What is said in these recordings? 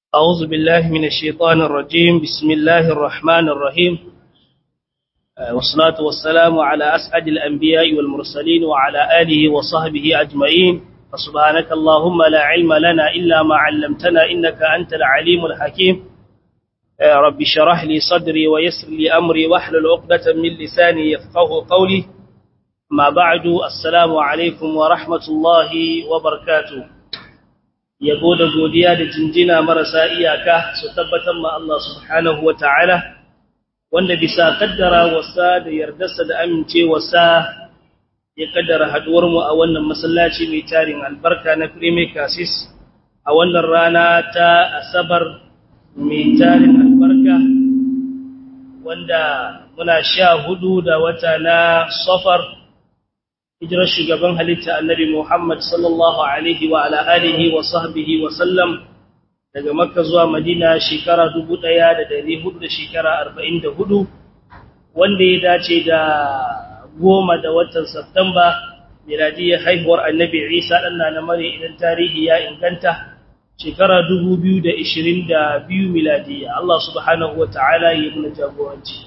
أعوذ بالله من الشيطان الرجيم بسم الله الرحمن الرحيم والصلاة والسلام على أسعد الأنبياء والمرسلين وعلى آله وصحبه أجمعين فسبحانك اللهم لا علم لنا إلا ما علمتنا إنك أنت العليم الحكيم رب شرح لي صدري ويسر لي أمري واحلل عقدة من لساني يفقه قولي ما بعد السلام عليكم ورحمة الله وبركاته yabo da godiya da jinjina marasa iyaka su tabbatar ma Allah subhanahu wa ta'ala wanda bisa kaddara wasa da yardarsa da amincewarsa ya kaddara haduwarmu a wannan masallaci mai tarin albarka na Premier Cassis a wannan rana ta Asabar mai tarin albarka wanda muna sha hudu da wata na Safar hijirar shugaban halitta annabi Muhammad sallallahu alaihi wa ala alihi wa sahbihi wa sallam daga Makka zuwa Madina shekara 1400 da shekara 44 wanda ya dace da goma da watan Satumba miladiyar haihuwar annabi Isa dan na mare idan tarihi ya inganta shekara 2022 miladiya Allah subhanahu wa ta'ala ya muna jagoranci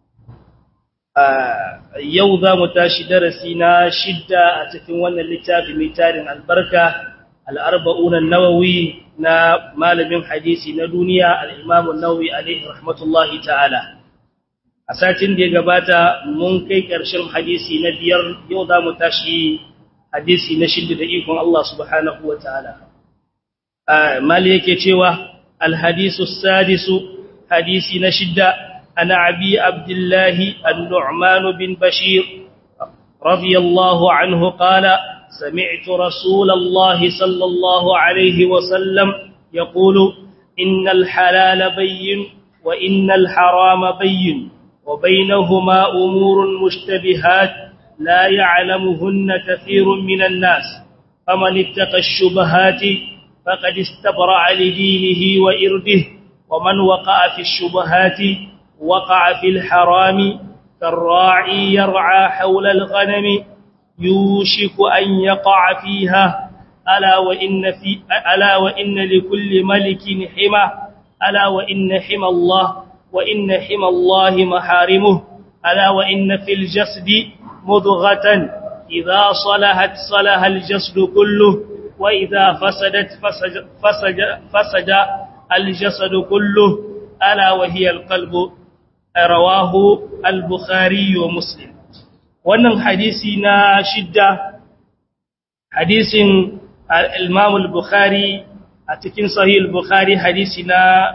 yau za mu tashi darasi na shidda a cikin wannan littafi mai tarin albarka al'arba'unan nawawi na malamin hadisi na duniya al'imamun nawawi alaihi rahmatullahi ta'ala a satin da ya gabata mun kai ƙarshen hadisi na biyar yau za mu tashi hadisi na shidda da ikon Allah subhanahu wa ta'ala mali yake cewa alhadisu sadisu hadisi na shidda عن أبي عبد الله النعمان بن بشير رضي الله عنه قال سمعت رسول الله صلى الله عليه وسلم يقول إن الحلال بين وإن الحرام بين وبينهما أمور مشتبهات لا يعلمهن كثير من الناس فمن اتقى الشبهات فقد استبرع لدينه وإرده ومن وقع في الشبهات وقع في الحرام كالراعي يرعى حول الغنم يوشك أن يقع فيها ألا وإن, في ألا وإن لكل ملك حمى ألا وإن حمى الله وإن حمى الله محارمه ألا وإن في الجسد مضغة إذا صلحت صلح الجسد كله وإذا فسدت فسد, فسد, فسد الجسد كله ألا وهي القلب rawahu al-bukhari wa muslim wannan hadisi na shidda hadisin al-imam al-bukhari a cikin sahih al-bukhari hadisi na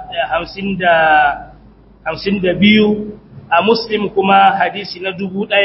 52 a muslim kuma hadisi na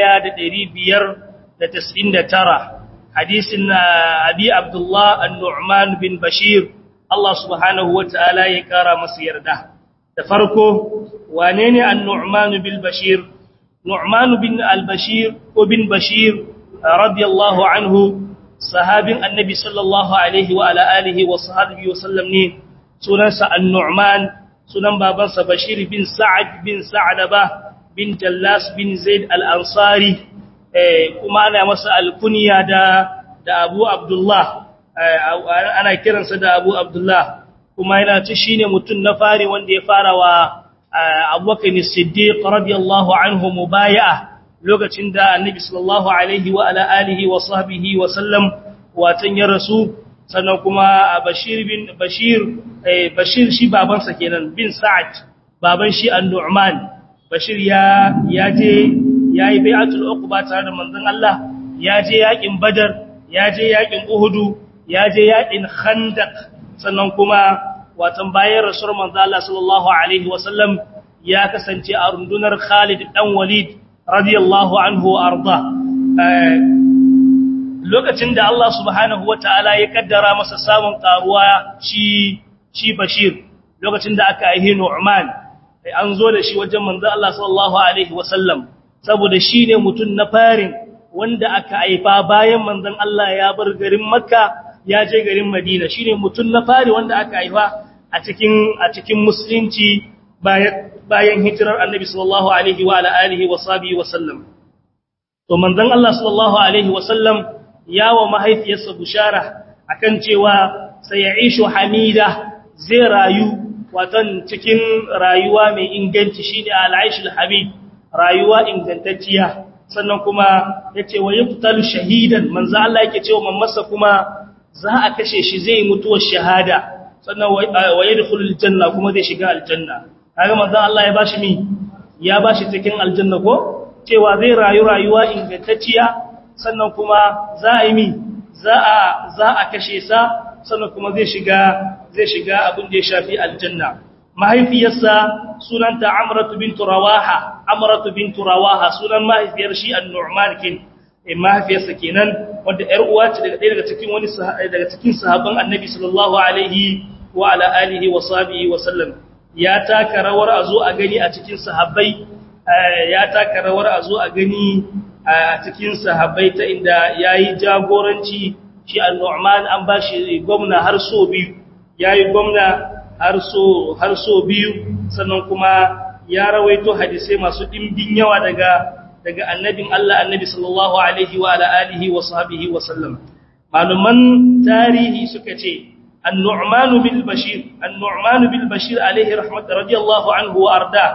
1599 hadisin abi abdullah an-nu'man bin bashir Allah subhanahu wa ta'ala ya kara masa yarda da farko wane ne an-nu'man bil bashir nu'man bin al-bashir ko bin bashir radiyallahu anhu sahabin annabi sallallahu alaihi wa ala alihi wa sahbihi wa sallam ne sunansa an-nu'man sunan babansa bashir bin sa'ad bin sa'laba bin jallas bin zaid al-ansari kuma ana masa al-kunya da da abu abdullah ana kiransa da abu abdullah kuma yana ci shine mutum na fari wanda ya fara wa Abubakar Siddiq radiyallahu anhu mubaya'a lokacin da Annabi sallallahu alaihi wa ala alihi wa sahbihi wa sallam watan ya rasu sannan kuma Bashir bin Bashir Bashir shi babansa kenan bin Sa'ad baban shi An-Nu'man Bashir ya ya je yayi bai'atul uqba tare da manzon Allah ya je yakin Badar ya je yakin Uhud ya je yakin Khandaq sannan kuma watan bayan rasuwar manzo Allah sallallahu alaihi wasallam ya kasance a rundunar Khalid dan Walid radiyallahu anhu arda lokacin da Allah subhanahu wataala ya kaddara masa samun karuwa shi shi Bashir lokacin da aka aihe Nu'man an zo da shi wajen manzo Allah sallallahu alaihi wasallam saboda shine mutun na farin wanda aka haifa bayan manzon Allah ya bar garin Makka ya je garin Madina shine mutun na fari wanda aka haifa a cikin a cikin musulunci bayan bayan hijirar Annabi sallallahu alaihi wa ala alihi wa sahbihi wa sallam to manzon Allah sallallahu alaihi wa sallam ya wa mahaifiyarsa bushara akan cewa sai ya ishu hamida zai rayu watan cikin rayuwa mai inganci shine al-aishul hamid rayuwa ingantacciya sannan kuma yace wa yaqtalu shahidan manzo Allah yake cewa mamasa kuma za a kashe shi zai mutuwar shahada sannan wa yadkhulul janna kuma zai shiga aljanna kaga manzo Allah ya bashi mi ya bashi cikin aljanna ko cewa zai rayu rayuwa ingantacciya sannan kuma za a yi mi za a za a kashe sa sannan kuma zai shiga zai shiga abin da ya shafi aljanna mahaifiyarsa sunanta amratu bintu rawaha amratu bintu rawaha sunan mahaifiyar shi an-nu'man kin eh mahaifiyarsa kenan wanda ƴar uwa ce daga ɗaya daga cikin wani daga cikin sahabban annabi sallallahu alaihi wa ala alihi wa sahbihi wa sallam ya taka rawar a zo a gani a cikin sahabbai ya taka rawar a zo a gani a cikin sahabbai ta inda yayi jagoranci shi al-Nu'man an bashi gwamna har so biyu yayi gwamna har so har so biyu sannan kuma ya rawaito hadisi masu dimbin yawa daga daga annabin Allah annabi sallallahu alaihi wa ala alihi wa sahbihi wa sallam maluman tarihi suka ce النعمان بالبشير النعمان بالبشير عليه رحمة رضي الله عنه وأرضاه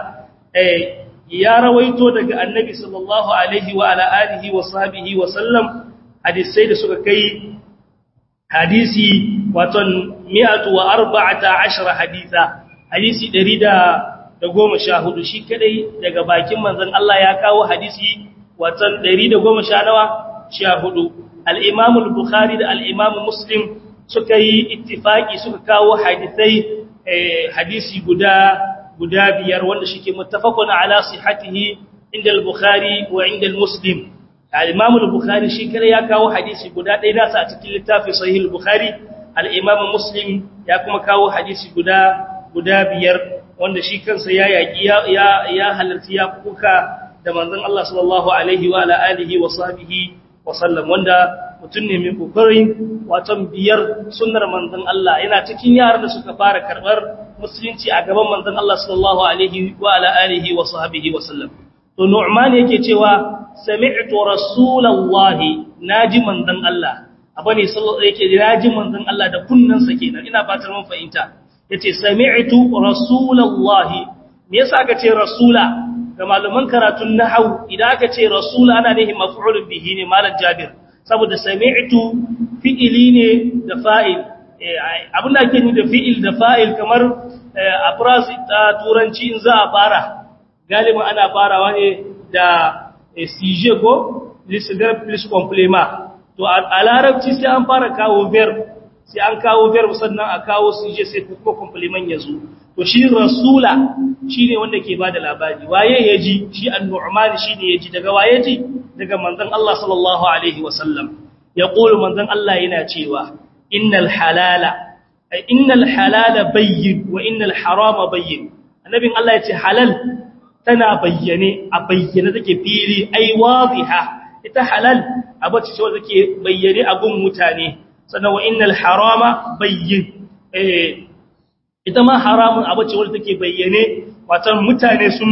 يا رويتو دغ النبي صلى الله عليه وعلى آله وصحبه وسلم حديثي da suka kai hadisi waton 114 hadisa hadisi 114 shi kadai daga bakin manzon Allah ya kawo hadisi waton 114 al-Imam al-Bukhari da al-Imam Muslim suka yi ittifaki suka kawo hadisai hadisi guda guda biyar wanda shike muttafaqun ala sihhatihi inda al-bukhari wa inda al-muslim al-imam al-bukhari shi kare ya kawo hadisi guda ɗaya nasa a cikin littafin sahih al-bukhari al-imam muslim ya kuma kawo hadisi guda guda biyar wanda shi kansa ya yaki ya ya halarci ya kuka da manzon Allah sallallahu alaihi wa ala alihi wa sahbihi wa sallam wanda mutum ne mai kokarin watan biyar sunnar manzon Allah yana cikin yaran da suka fara karbar musulunci a gaban manzon Allah sallallahu alaihi wa ala alihi wa sahbihi wa sallam to Nu'man yake cewa sami'tu rasulullahi naji manzon Allah abane sallallahu yake naji manzon Allah da kunnansa kenan ina fatar mun fahimta yace sami'tu rasulullahi me yasa aka ce rasula ga malaman karatun nahwu idan aka ce rasula ana nihin maf'ulun bihi ne malam Jabir saboda sami'tu fi'ili ne da fa'il abin da ake da fi'il da fa'il kamar a phrase ta turanci in za a fara galiba ana farawa ne da sije ko lissagar plus complement to a larabci sai an fara kawo verb sai an kawo verb sannan a kawo sije sai kuma complement ya zo to shi rasula shi ne wanda ke ba da labari waye ya ji shi annu'man shi ne ya ji daga waye ji daga manzon Allah sallallahu alaihi wasallam ya ƙulu manzon Allah yana cewa innal halala innal halala bayyin wa innal harama bayyin annabin Allah ya ce halal tana bayyane a bayyane take fili ai wadiha ita halal abace ce wanda take bayyane a gun mutane sannan wa innal harama bayyin eh ita ma haramun abace wanda take bayyane watan mutane sun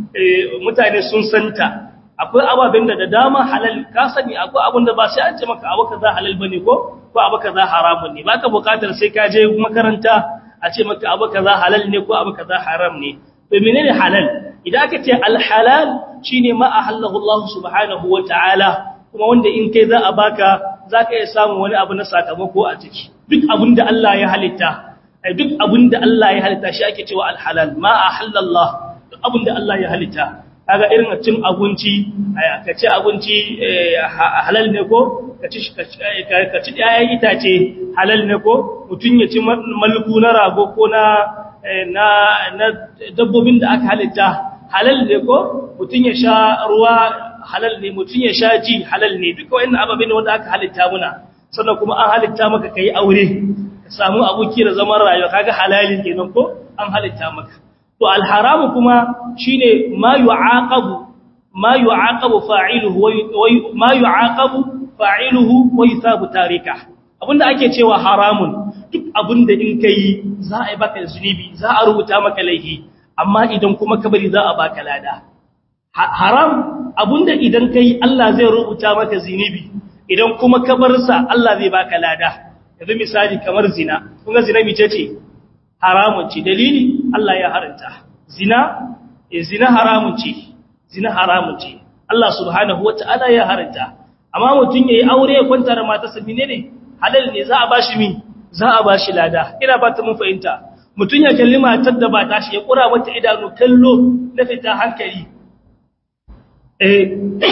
mutane sun santa akwai ababen da da dama halal ka sani akwai abin da ba sai an ce maka abu kaza halal bane ko ko abu kaza haramun ne baka bukatar sai ka je makaranta a ce maka abu kaza halal ne ko abu kaza haram ne to menene halal idan aka ce al halal shine ma ahallahu Allah subhanahu wataala kuma wanda in kai za a baka zaka iya samu wani abu na sakamako a ciki duk abin da Allah ya halitta duk abin da Allah ya halitta shi ake cewa al halal ma ahallallahu duk abin da Allah ya halitta kaga irin cin abinci ka ci abinci halal ne ko ka ci ka ci ƴaƴan itace halal ne ko mutun ya ci malku na rago ko na na na dabbobin da aka halitta halal ne ko mutun ya sha ruwa halal ne mutun ya sha ji halal ne duka wannan ababe ne wanda aka halitta muna sannan kuma an halitta maka kai aure ka samu aboki da zaman rayuwa kaga halalin kenan ko an halitta maka to alharamu kuma shine ma yu'aqabu ma yu'aqabu fa'iluhu wa ma yu'aqabu fa'iluhu wa yusabu tarika abinda ake cewa haramun duk abinda in kai za a yi baka zunubi za a rubuta maka laifi amma idan kuma ka bari za a baka lada haram abinda idan kai Allah zai rubuta maka zunubi idan kuma ka bar sa Allah zai baka lada yanzu misali kamar zina kun ga zina mice ce haramun ce dalili Allah ya haranta zina eh zina haramun ce zina haramun ce Allah subhanahu wata'ala ya haranta amma mutun yayi aure ya kwanta da matarsa menene halal ne za a bashi mi za a bashi lada ina ba ta mun fahimta mutun ya kalli matar da ba tashi ya kura mata idanu kallo na fita hankali eh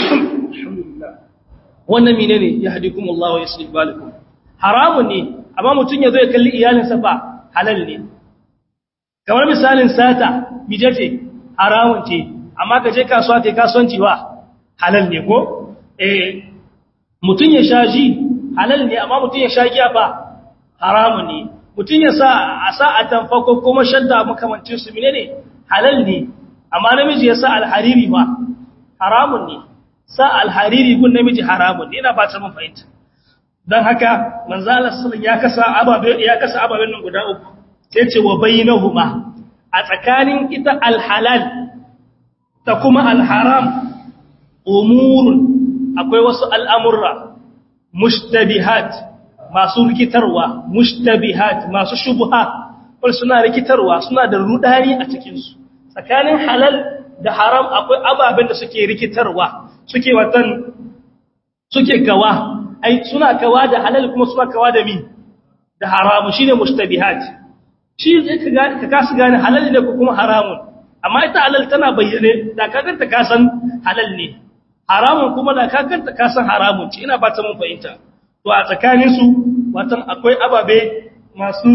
wannan menene yahdikumullahu wa yuslih balakum haramun ne amma mutun ya zo ya kalli iyalinsa ba halal ne kamar misalin sata mijace haramun ce amma ka je kasuwa kai kasuwanci wa halal ne ko eh mutun ya sha ji halal ne amma mutun ya sha giya fa haramun ne mutun ya sa a sa a tamfako kuma shadda makamancin su menene halal ne amma namiji ya sa alhariri fa haramun ne sa alhariri gun namiji haramun ne ina ba ta mun fahimta dan haka manzo Allah sallallahu ya kasa ababe ya kasa ababen nan guda uku sai ce wa bainahuma a tsakanin ita alhalal ta kuma alharam umurun akwai wasu al'amurra mushtabihat masu rikitarwa mushtabihat masu shubuha wal suna rikitarwa suna da rudani a cikinsu tsakanin halal da haram akwai ababen da suke rikitarwa suke watan suke kawa ai suna kawa da halal kuma suna kawa da mi da haramu shine mushtabihat shi ka kasu gane halal ne ko kuma haramun amma ita halal tana bayyane da kakanta ka san halal ne haramun kuma da kakanta ka san haramun ce ina ba ta mun fahimta to a tsakanin su watan akwai ababe masu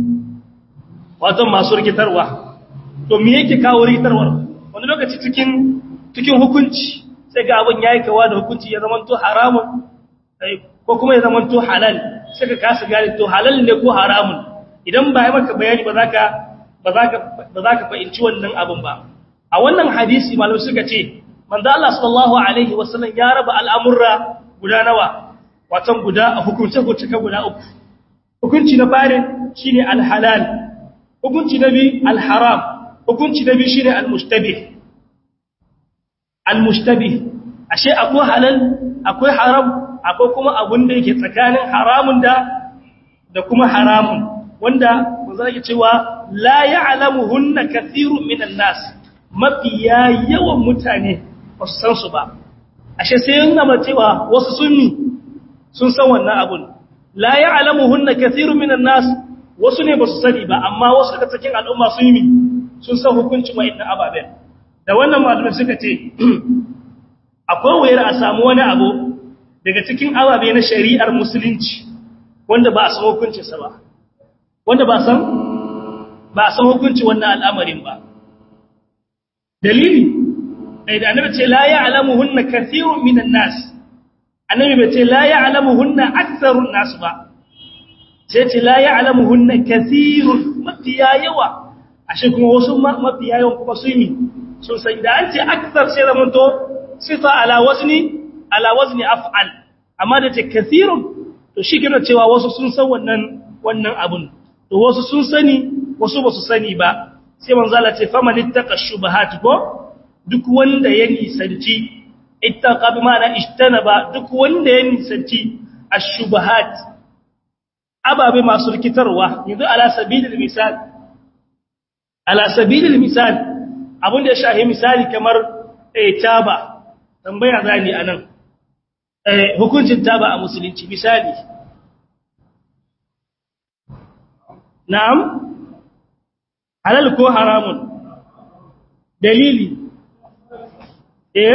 watan masu rikitarwa to me yake kawo rikitarwar wani lokaci cikin cikin hukunci sai ga abin yayi kawa da hukunci ya zama to haramun ko kuma ya zama to halal sai ka kasa gane to halal ne ko haramun idan ba yi maka bayani ba za ka ba za ka fahimci wannan abin ba a wannan hadisi malam suka ce manzo Allah sallallahu alaihi wasallam ya raba al'amurra guda nawa watan guda a hukunce hukunce guda uku hukunci na fare shine al-halal hukunci na bi al-haram hukunci na bi shine al-mustabih al-mustabih ashe akwai halal akwai haram akwai kuma abun da yake tsakanin haramun da da kuma haramun wanda manzo yake cewa la ya'lamuhunna kathirun minan nas mafiya yawan mutane ba su san su ba ashe sai yana ma cewa wasu sunni sun san wannan abun la ya'lamuhunna kathirun minan nas wasu ne ba su sani ba amma wasu daga cikin al'umma sun yi sun san hukuncin wa'annan ababen da wannan malamai suka ce akwai wayar a samu wani abu daga cikin ababe na shari'ar musulunci wanda ba a san hukuncinsa ba wanda ba san ba san hukunci wannan al'amarin ba dalili da annabi ce la ya'lamuhunna kathirun minan nas annabi bai ce la ya'lamuhunna aktharun nas ba sai ce la ya'lamuhunna kathirun mafiya yawa ashe kuma wasu mafiya yawan kuma su yi sun san da an ce akthar sai zaman to sifa ala wazni ala wazni af'al amma da ce kathirun to shi kina cewa wasu sun san wannan wannan abun to wasu sun sani wasu ba su sani ba sai manzo Allah ce faman ittaqa shubahat ko duk wanda ya nisanci ittaqa bi ma'ana ishtanaba duk wanda ya nisanci ash-shubahat ababe masu rikitarwa yanzu ala sabilil misal ala sabilil misal abun da ya shahi misali kamar eh taba tambaya zani anan eh hukuncin taba a musulunci misali na'am halal ko haramun dalili eh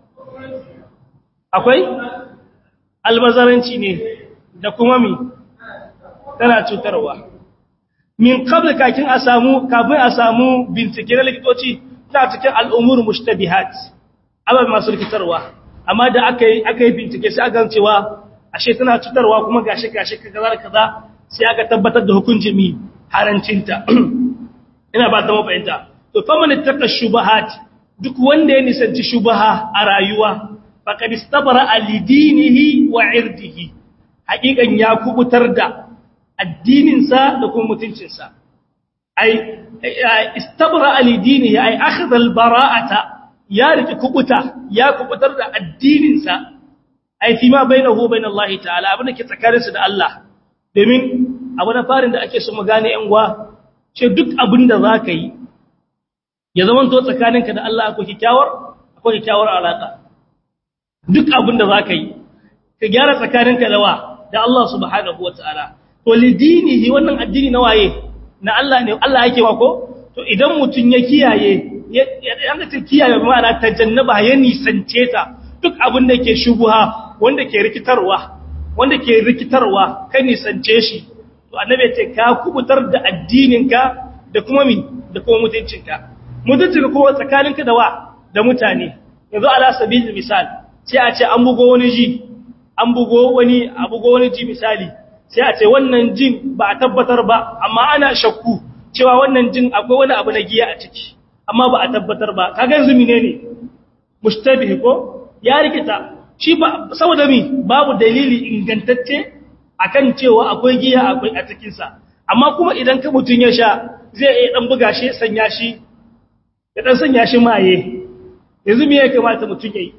akwai albazaranci ne da kuma mi tana cutarwa min qabl kakin a samu kafin a samu bincike na likitoci ta cikin al'umur mushtabihat abin masu rikitarwa amma da aka yi aka yi bincike sai aka cewa ashe tana cutarwa kuma gashi gashi kaza kaza sai aka tabbatar da hukuncin mi harancinta ina ba ta mafahimta to faman ittaqa shubahat duk wanda ya nisanci shubaha a rayuwa faqad istabara alidinihi wa irdihi hakikan ya kubutar da addinin sa da kuma mutuncin sa ai istabara alidinihi ai akhadha albara'ata ya riki kubuta ya kubutar da addinin sa ai fi ma bainahu bainallahi ta'ala abin da ke tsakaninsa da Allah domin abu na farin da ake so mu gane yan gwa ce duk abin da za ka yi ya zama to tsakaninka da Allah akwai kyakkyawar akwai kyakkyawar alaka duk abin da za ka yi ka gyara tsakaninka da wa da Allah subhanahu wataala to lidinihi wannan addini na waye na Allah ne Allah yake wa ko to idan mutun ya kiyaye ya ga ta kiyaye ma'ana tajannaba ya nisance ta duk abin da ke shubuha wanda ke rikitarwa wanda ke rikitarwa ka nisance shi to annabi ce ka kubutar da addininka da kuma mi da kuma mutuncinka mutuncinka kuma tsakaninka da wa da mutane yanzu ala sabil misal sai a ce an bugo wani ji an bugo wani a bugo wani ji misali sai a ce wannan jin ba a tabbatar ba amma ana shakku cewa wannan jin akwai wani abu na giya a ciki amma ba a tabbatar ba kaga yanzu menene mushtabihi ko ya rikita shi ba saboda mi babu dalili ingantacce akan cewa akwai giya akwai a cikin sa amma kuma idan ka mutun ya sha zai iya dan buga shi sanya shi ya dan sanya shi maye yanzu me ya kamata mutun yayi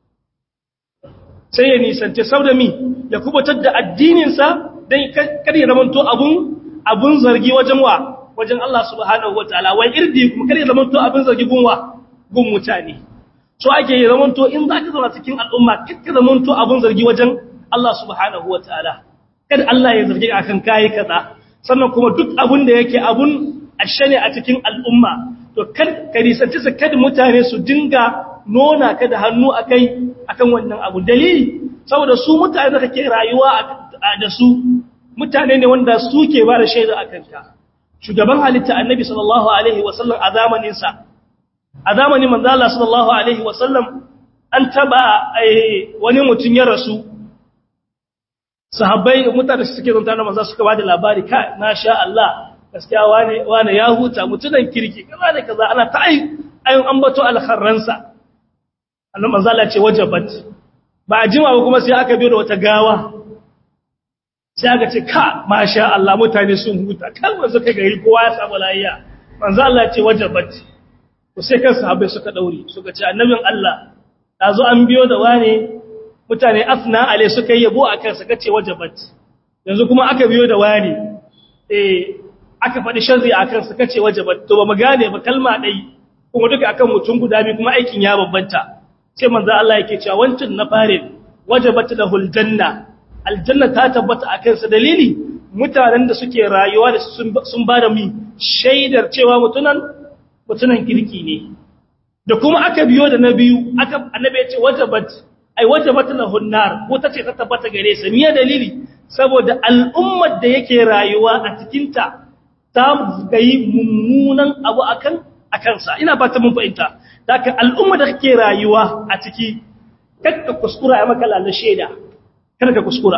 sai ya nisance saboda mi ya kubutar da addinin sa dan kar ya zamanto abun abun zargi wajen wa wajen Allah subhanahu wataala wai irdi kuma kar ya zamanto abun zargi gunwa gun mutane so ake yi zamanto in za ka zauna cikin al'umma kakka zamanto abun zargi wajen Allah subhanahu wa ta'ala kada Allah ya zargi akan kayi kaza sannan kuma duk abun da yake abun ashe ne a cikin al'umma to kad ka nisanci su kada mutane su dinga nona ka da hannu akai akan wannan abu dalili saboda su mutane da kake rayuwa da su mutane ne wanda suke ba da shaida akan ka shugaban halitta annabi sallallahu alaihi wasallam a zamanin sa a zamanin manzo Allah sallallahu alaihi wasallam an taba wani mutum ya rasu sahabbai mutane suke zanta na manzo suka bada labari ka na sha Allah gaskiya wane wane ya huta mutunan kirki kaza da kaza ana ta ai ayun ambato alkharransa annabi manzo Allah ce wajabat ba a jima ba kuma sai aka biyo da wata gawa sai aka ce ka masha Allah mutane sun huta kalmar suka gari kowa ya samu lafiya manzo Allah ce wajabat to sai kan sahabbai suka daure suka ce annabin Allah dazo an biyo da wane mutane afna ale suka yabo akan suka ce wajabat yanzu kuma aka biyo da wane eh aka faɗi sharri akan suka ce wajabat to ba mu gane ba kalma dai kuma duka akan mutum guda biyu kuma aikin ya babbanta sai manzo Allah yake cewa wancin na fare wajabat lahul janna aljanna ta tabbata akan sa dalili mutanen da suke rayuwa da sun ba da mi shaidar cewa mutunan mutunan kirki ne da kuma aka biyo da na biyu aka annabi ya ce wajabat ai wajabat lahun nar ko tace ta tabbata gare sa miya dalili saboda al'ummar da yake rayuwa a cikin ta ta gayi mummunan abu akan akan sa ina ba ta mun fahimta daga al'ummar da kake rayuwa a ciki kakka kuskura ai maka lalar shaida kada ka kuskura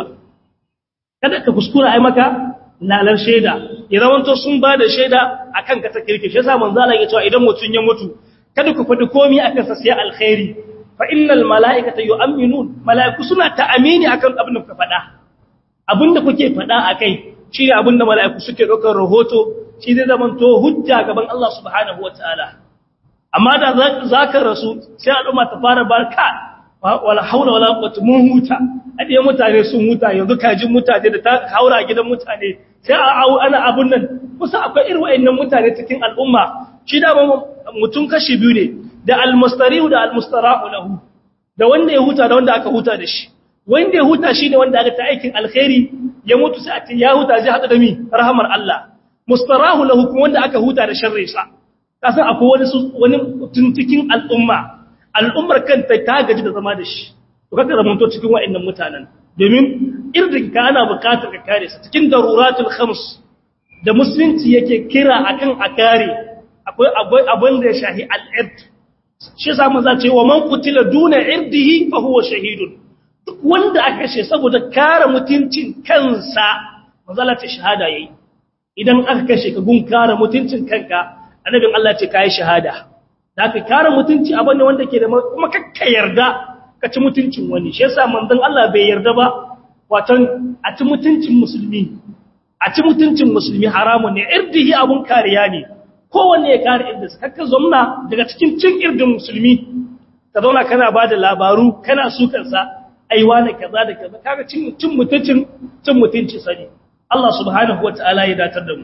kada ka kuskura ai maka lalar shaida ya zamanto sun ba da shaida akan ka ta kirki shi yasa manzo Allah ya ce idan mutun ya mutu kada ku faɗi komai akan sa sai alkhairi fa innal malaikata yu'minun malaiku suna ta'amini akan abin da kuka faɗa abinda kuke faɗa akai shi ne abinda malaiku suke ɗaukar rahoto shi zai zamanto hujja gaban Allah subhanahu wataala amma da zaka rasu sai al'umma ta fara barka wala haula wala quwwata mun huta adiye mutane sun huta yanzu kajin mutane da ta haura gidan mutane sai a ana abun nan kusa akwai irin wayannan mutane cikin al'umma shi da mutum kashi biyu ne da almustarihu da almustara'u lahu da wanda ya huta da wanda aka huta da shi wanda ya huta shine wanda aka ta aikin alkhairi ya mutu sai a ce ya huta zai hada da mi rahmar Allah mustarahu lahu kuma wanda aka huta da sharri sa kasan akwai wani wani mutum cikin al'umma al'ummar kanta ta gaji da zama da shi to kaka zamanto cikin wa'annan mutanen domin irdin ka ana bukatar ka kare sa cikin daruratul khams da musulunci yake kira akan a kare akwai akwai abin da ya shahi al-ird shi yasa mun zace wa man qutila duna irdihi fa huwa shahidun duk wanda aka kashe saboda kare mutuncin kansa manzala ta shahada yayi idan aka kashe ka gun kare mutuncin kanka annabin Allah ce kai shahada da aka kare mutunci abin wanda ke da kuma kakka yarda ka ci mutuncin wani shi yasa manzon Allah bai yarda ba watan a ci mutuncin musulmi a ci mutuncin musulmi haramun ne irdihi abun kariya ne kowanne ya kare irdin sa kakka zomna daga cikin cin irdin musulmi ka zauna kana ba da labaru kana sukan sa aiwa ne kaza da kaza kaga cin cin mutuncin cin mutunci sani Allah subhanahu wataala ya datar da mu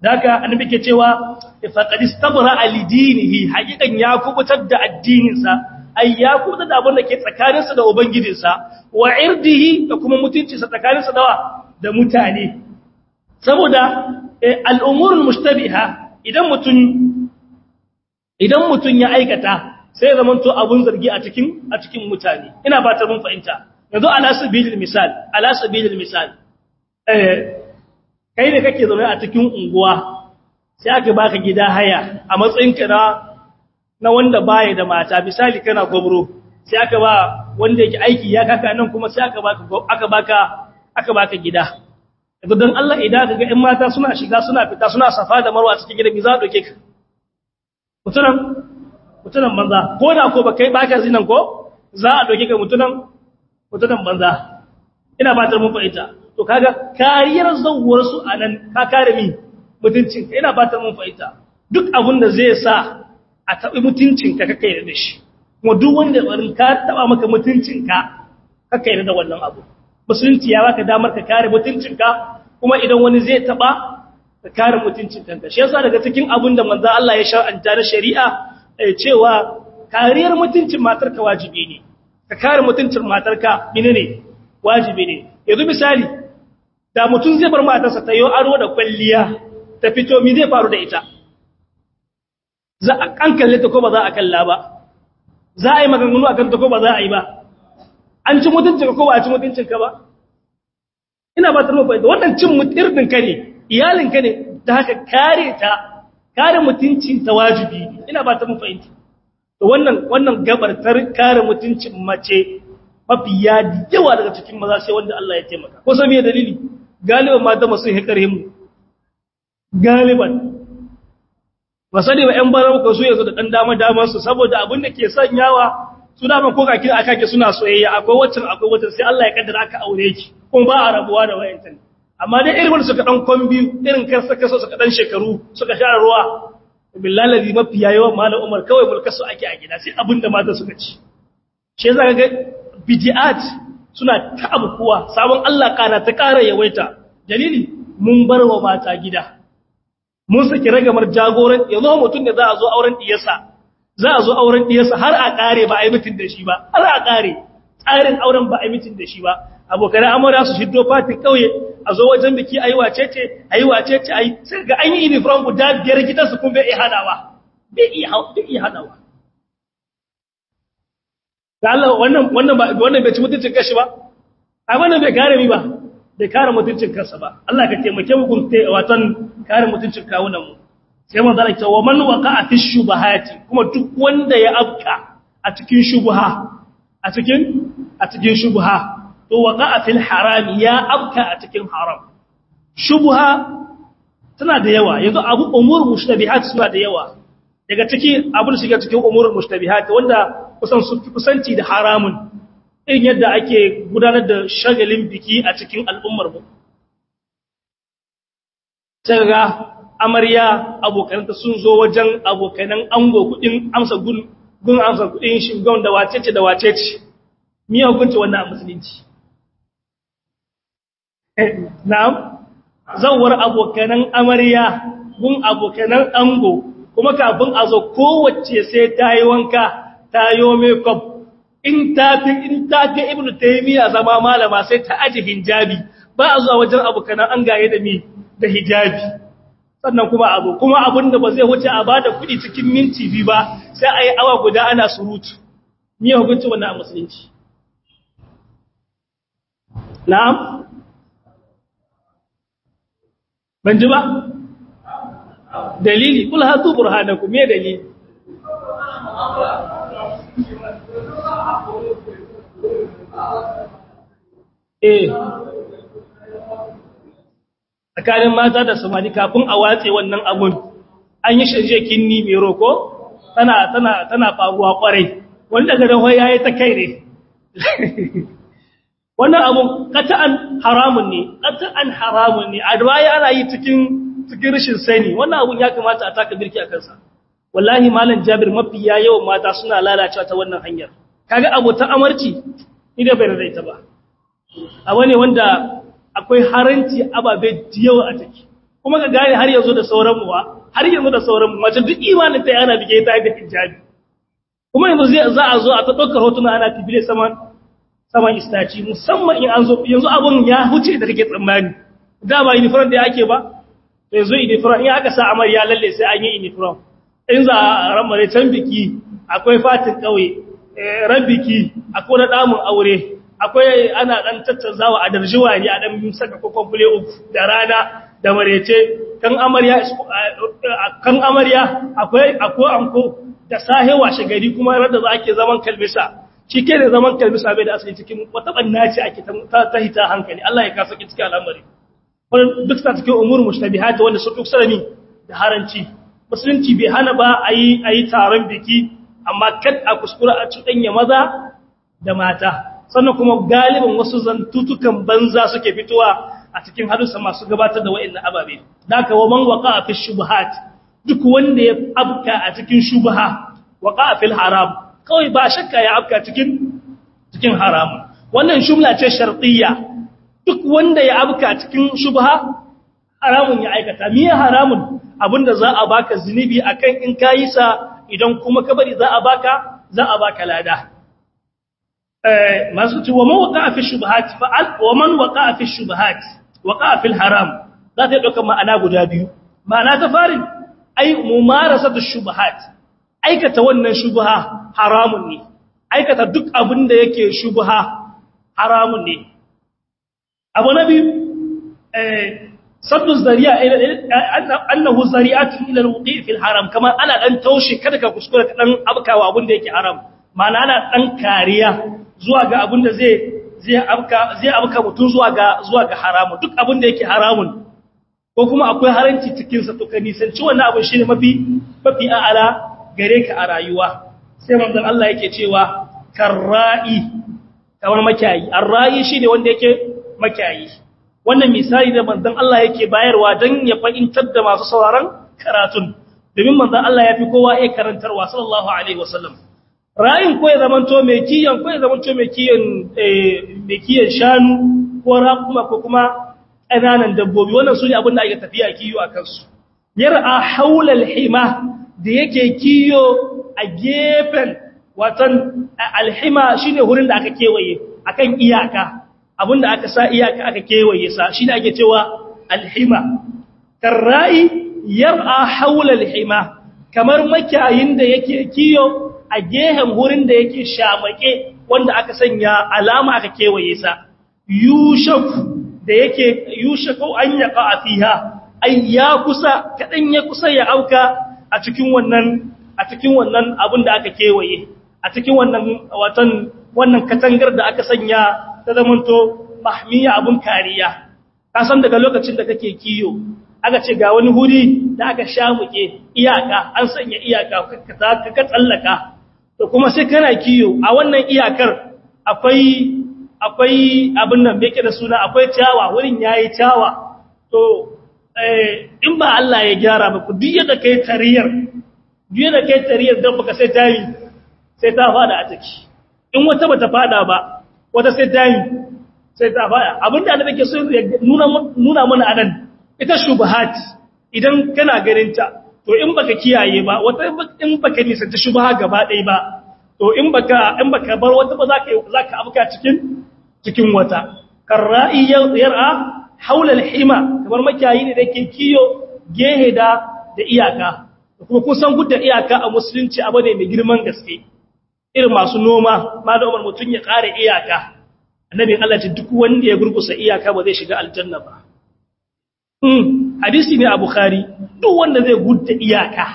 daga annabi ke cewa faqad istabra alidinihi haqiqan ya kubutar da addininsa ai ya kubutar da abin da ke tsakaninsa da ubangijinsa wa irdihi da kuma mutuncinsa tsakaninsa da da mutane saboda al'umurul mushtabiha idan mutun idan mutun ya aikata sai ya zamanto abun zargi a cikin a cikin mutane ina fata mun fahimta yanzu ala sabilil misal ala sabilil misal eh kai ne kake zaune a cikin unguwa sai aka baka gida haya a matsayin ka na na wanda baya da mata misali kana gobro sai aka ba wanda yake aiki ya kaka nan kuma sai aka baka aka baka aka baka gida yanzu dan Allah idan kaga ƴan mata suna shiga suna fita suna safa da marwa cikin gidan za doke ka mutunan mutunan banza ko da ko ba kai baka zinan ko za a doke ka mutunan mutunan banza ina fatar mun fahimta to kaga kariyar zawuwar su anan ka kare mi mutuncin ina fatar mun fahimta duk abin da zai sa a tabi mutuncin ka kake da shi kuma duk wanda barin ka taba maka mutuncin ka kake da wannan abu musulunci ya baka damar ka kare mutuncin ka kuma idan wani zai taba ka kare mutuncin kanka shi yasa daga cikin abin da manzo Allah ya shar'anta na shari'a cewa kariyar mutuncin matarka wajibi ne ka kare mutuncin matarka menene wajibi ne yanzu misali da mutum zai bar matarsa ta yi aro da kwalliya ta fito mi zai faru da ita za a kan kalle ta ko ba za a kalla ba za a yi maganganu a kanta ko ba za a yi ba an ci mutuncin ka ko ba a ci mutuncin ka ba ina ba ta mafi da wannan cin mutirnin ka ne iyalin ka ne ta haka kare ta kare mutuncin ta wajibi ne ina ba ta mafi to wannan wannan gabar kare mutuncin mace mafi ya yawa daga cikin maza sai wanda Allah ya taimaka ko sai me dalili galiban mata masu hikarin mu galiban ba sani ba ƴan barar ko su yanzu da dan dama daman su saboda abin da ke sanyawa su da ko kake aka ke suna soyayya akwai wacin akwai wacin sai Allah ya kaddara aka aure ki kuma ba a rabuwa da wayantan amma dai irin suka dan kombi irin karsa kaso suka dan shekaru suka sha ruwa billahi ladhi mafi yawan malam Umar kawai mulkasu ake a gida sai abin da mata suka ci shi yasa ga bid'at suna ta abubuwa sabon Allah kana ta ƙara yawaita dalili mun bar wa mata gida mun saki ragamar jagoran yanzu mutum da za a zo auren diyarsa za a zo auren diyarsa har a ƙare ba a yi mutum da shi ba har a ƙare tsarin auren ba a yi mutum da shi ba abokan amara su shiddo fatin kauye a zo wajen biki ayi wacece ayi wacece ayi sai ga an yi uniform guda biyar gidansu kun bai iya hadawa bai iya hadawa da Allah wannan wannan ba wannan bai ci mutuncin kashi ba ai wannan bai kare mi ba bai kare mutuncin kansa ba Allah ka taimake mu gunte watan kare mutuncin kawunan mu sai manzo Allah ce wa man waqa'a fi shubahati kuma duk wanda ya afka a cikin shubha a cikin a cikin shubha to waqa'a fil haram ya afka a cikin haram shubha tana da yawa yanzu abu umur mushtabihat suna da yawa daga ciki abin shiga cikin umurul mushtabihat wanda kusan su kusanci da haramun irin yadda ake gudanar da shagalin biki a cikin al'ummar mu sai ga amarya abokananta sun zo wajen abokanan ango kudin amsa gun gun amsa kudin shugaban da wacece da wacece miya hukunci wannan a musulunci na'am zawar abokanan amarya gun abokanan ango kuma kafin a zo kowace sai ta yi wanka ta yi makeup in ta fi in ta fi ibnu taymiya zama malama sai ta aje hijabi ba a zuwa wajen abokanan an gaye da mi da hijabi sannan kuma abu kuma abin da ba zai wuce a bada kuɗi cikin minti biyu ba sai a yi awa guda ana surutu ni ya hukunci wannan a musulunci na'am ban ji ba dalili kul hatu burhanakum me dalili eh tsakanin mata da samari kafin a watse wannan abun an yi shirye kinni mai roko tana tana tana faruwa kwarai wani daga da hoya yayi ta kai ne wannan abun qat'an haramun ne qat'an haramun ne adwaya ana yi cikin cikin rashin sani wannan abun ya kamata a taka birki a kansa wallahi malam jabir mafi ya yawan mata suna lalacewa ta wannan hanyar kaga abotan amarci ni da bai da ita ba abu ne wanda akwai haranci ababe da yawa a ciki kuma ka gane har yanzu da sauran mu har yanzu da sauran mu mace duk imanin ta yana bige ta da hijabi kuma yanzu zai za a zo a ta ɗaukar hotuna ana tibile saman saman istaci musamman in an zo yanzu abun ya huce da kake tsammani da ba uniform da yake ba to yanzu uniform in aka sa amarya lalle sai an yi uniform in za a ramare can biki akwai fatin kauye ran biki akwai na damun aure akwai ana dan tattazawa a darjiwa ne a dan saka kokon fule uku da rana da marece kan amarya kan amarya akwai akwai anko da sahe washe gari kuma rada za ake zaman kalbisa shi ke da zaman kalbisa bai da asali cikin wata banna ce ake ta hita hankali Allah ya kasa ki cikin al'amari wannan duk sa cikin umur mushtabihat wanda su duk sarami da haranci musulunci bai hana ba ayi ayi taron biki amma kad a kuskura a cuɗanya maza da mata sannan kuma galibin wasu zantutukan banza suke fitowa a cikin hadusa masu gabatar da wa'annan ababe daga wa man waqa fi shubuhat duk wanda ya abka a cikin shubha waqa fil haram kawai ba shakka ya abka cikin cikin haram wannan shumla ce shartiyya duk wanda ya abka cikin shubha haramun ya aikata miye haramun abinda za a baka zinubi akan in kayi sa idan kuma kabari za a baka za a baka lada masu ce wa man waqa fi shubuhat fa'al wa man waqa fi shubuhat waqa fi haram za ta dauka ma'ana guda biyu ma'ana ta farin ai mumarasatu shubuhat aikata wannan shubha haramun ne aikata duk abin da yake shubha haramun ne abu na biyu eh saddu zari'a annahu zari'atun ila alwuqi' fi alharam kamar ana dan taushe kada ka kuskura ka dan abkawa abin da yake haram ma'ana ana dan kariya zuwa ga abin da zai zai abka zai abka mutun zuwa ga zuwa ga haramu duk abin da yake haramun ko kuma akwai haranci cikin sa to ka nisanci wannan abin shine mafi mafi a'ala gare ka a rayuwa sai manzon Allah yake cewa karra'i kamar makiyayi arra'i shine wanda yake makiyayi wannan misali da manzon Allah yake bayarwa dan ya fahimtar da masu sauraron karatun domin manzon Allah yafi kowa ya karantarwa sallallahu alaihi wasallam ra'in ko ya zamanto mai kiyon ko ya zamanto mai kiyon mai kiyon shanu ko raƙuma ko kuma ƙananan dabbobi wannan su ne abin da ake tafiya kiyo a kansu yar'a haulal hima da yake kiyo a gefen watan alhima shine wurin da aka kewaye akan iyaka abinda aka sa iyaka aka kewaye sa shine ake cewa alhima karra'i yar'a haula alhima kamar makiyayin da yake kiyo a gehen wurin da yake shamake wanda aka sanya alama aka kewaye sa yushaku da yake yushaku an yaqa fiha ay ya kusa kadan ya kusa ya auka a cikin wannan a cikin wannan abin da aka kewaye a cikin wannan watan wannan katangar da aka sanya ta zamanto mahmiya abun kariya ka san daga lokacin da kake kiyo aka ce ga wani huri da aka shamuke iyaka an sanya iyaka ka ka tsallaka to kuma sai kana kiyo a wannan iyakar akwai akwai abin nan me yake da suna akwai ciyawa wurin yayi ciyawa to in ba Allah ya gyara ba ku duk yadda kai tariyar duk yadda kai tariyar dan baka sai tayi sai ta fada a ciki in wata bata fada ba wata sai tayi sai ta fada abinda Allah yake so nuna nuna mana anan ita shubuhat idan kana ganin ta to in baka kiyaye ba wata in baka nisanta shubha gaba ɗaya ba to in baka in baka bar wata ba zaka zaka abuka cikin cikin wata karra'i yar'a haula al-hima kamar makiyayi ne da yake kiyo gehe da da iyaka kuma kusan gudda iyaka a musulunci abu ne mai girman gaske irin masu noma ma da umar mutun ya kare iyaka annabin Allah ce duk wanda ya gurgusa iyaka ba zai shiga aljanna ba hmm hadisi ne a bukhari duk wanda zai gudda iyaka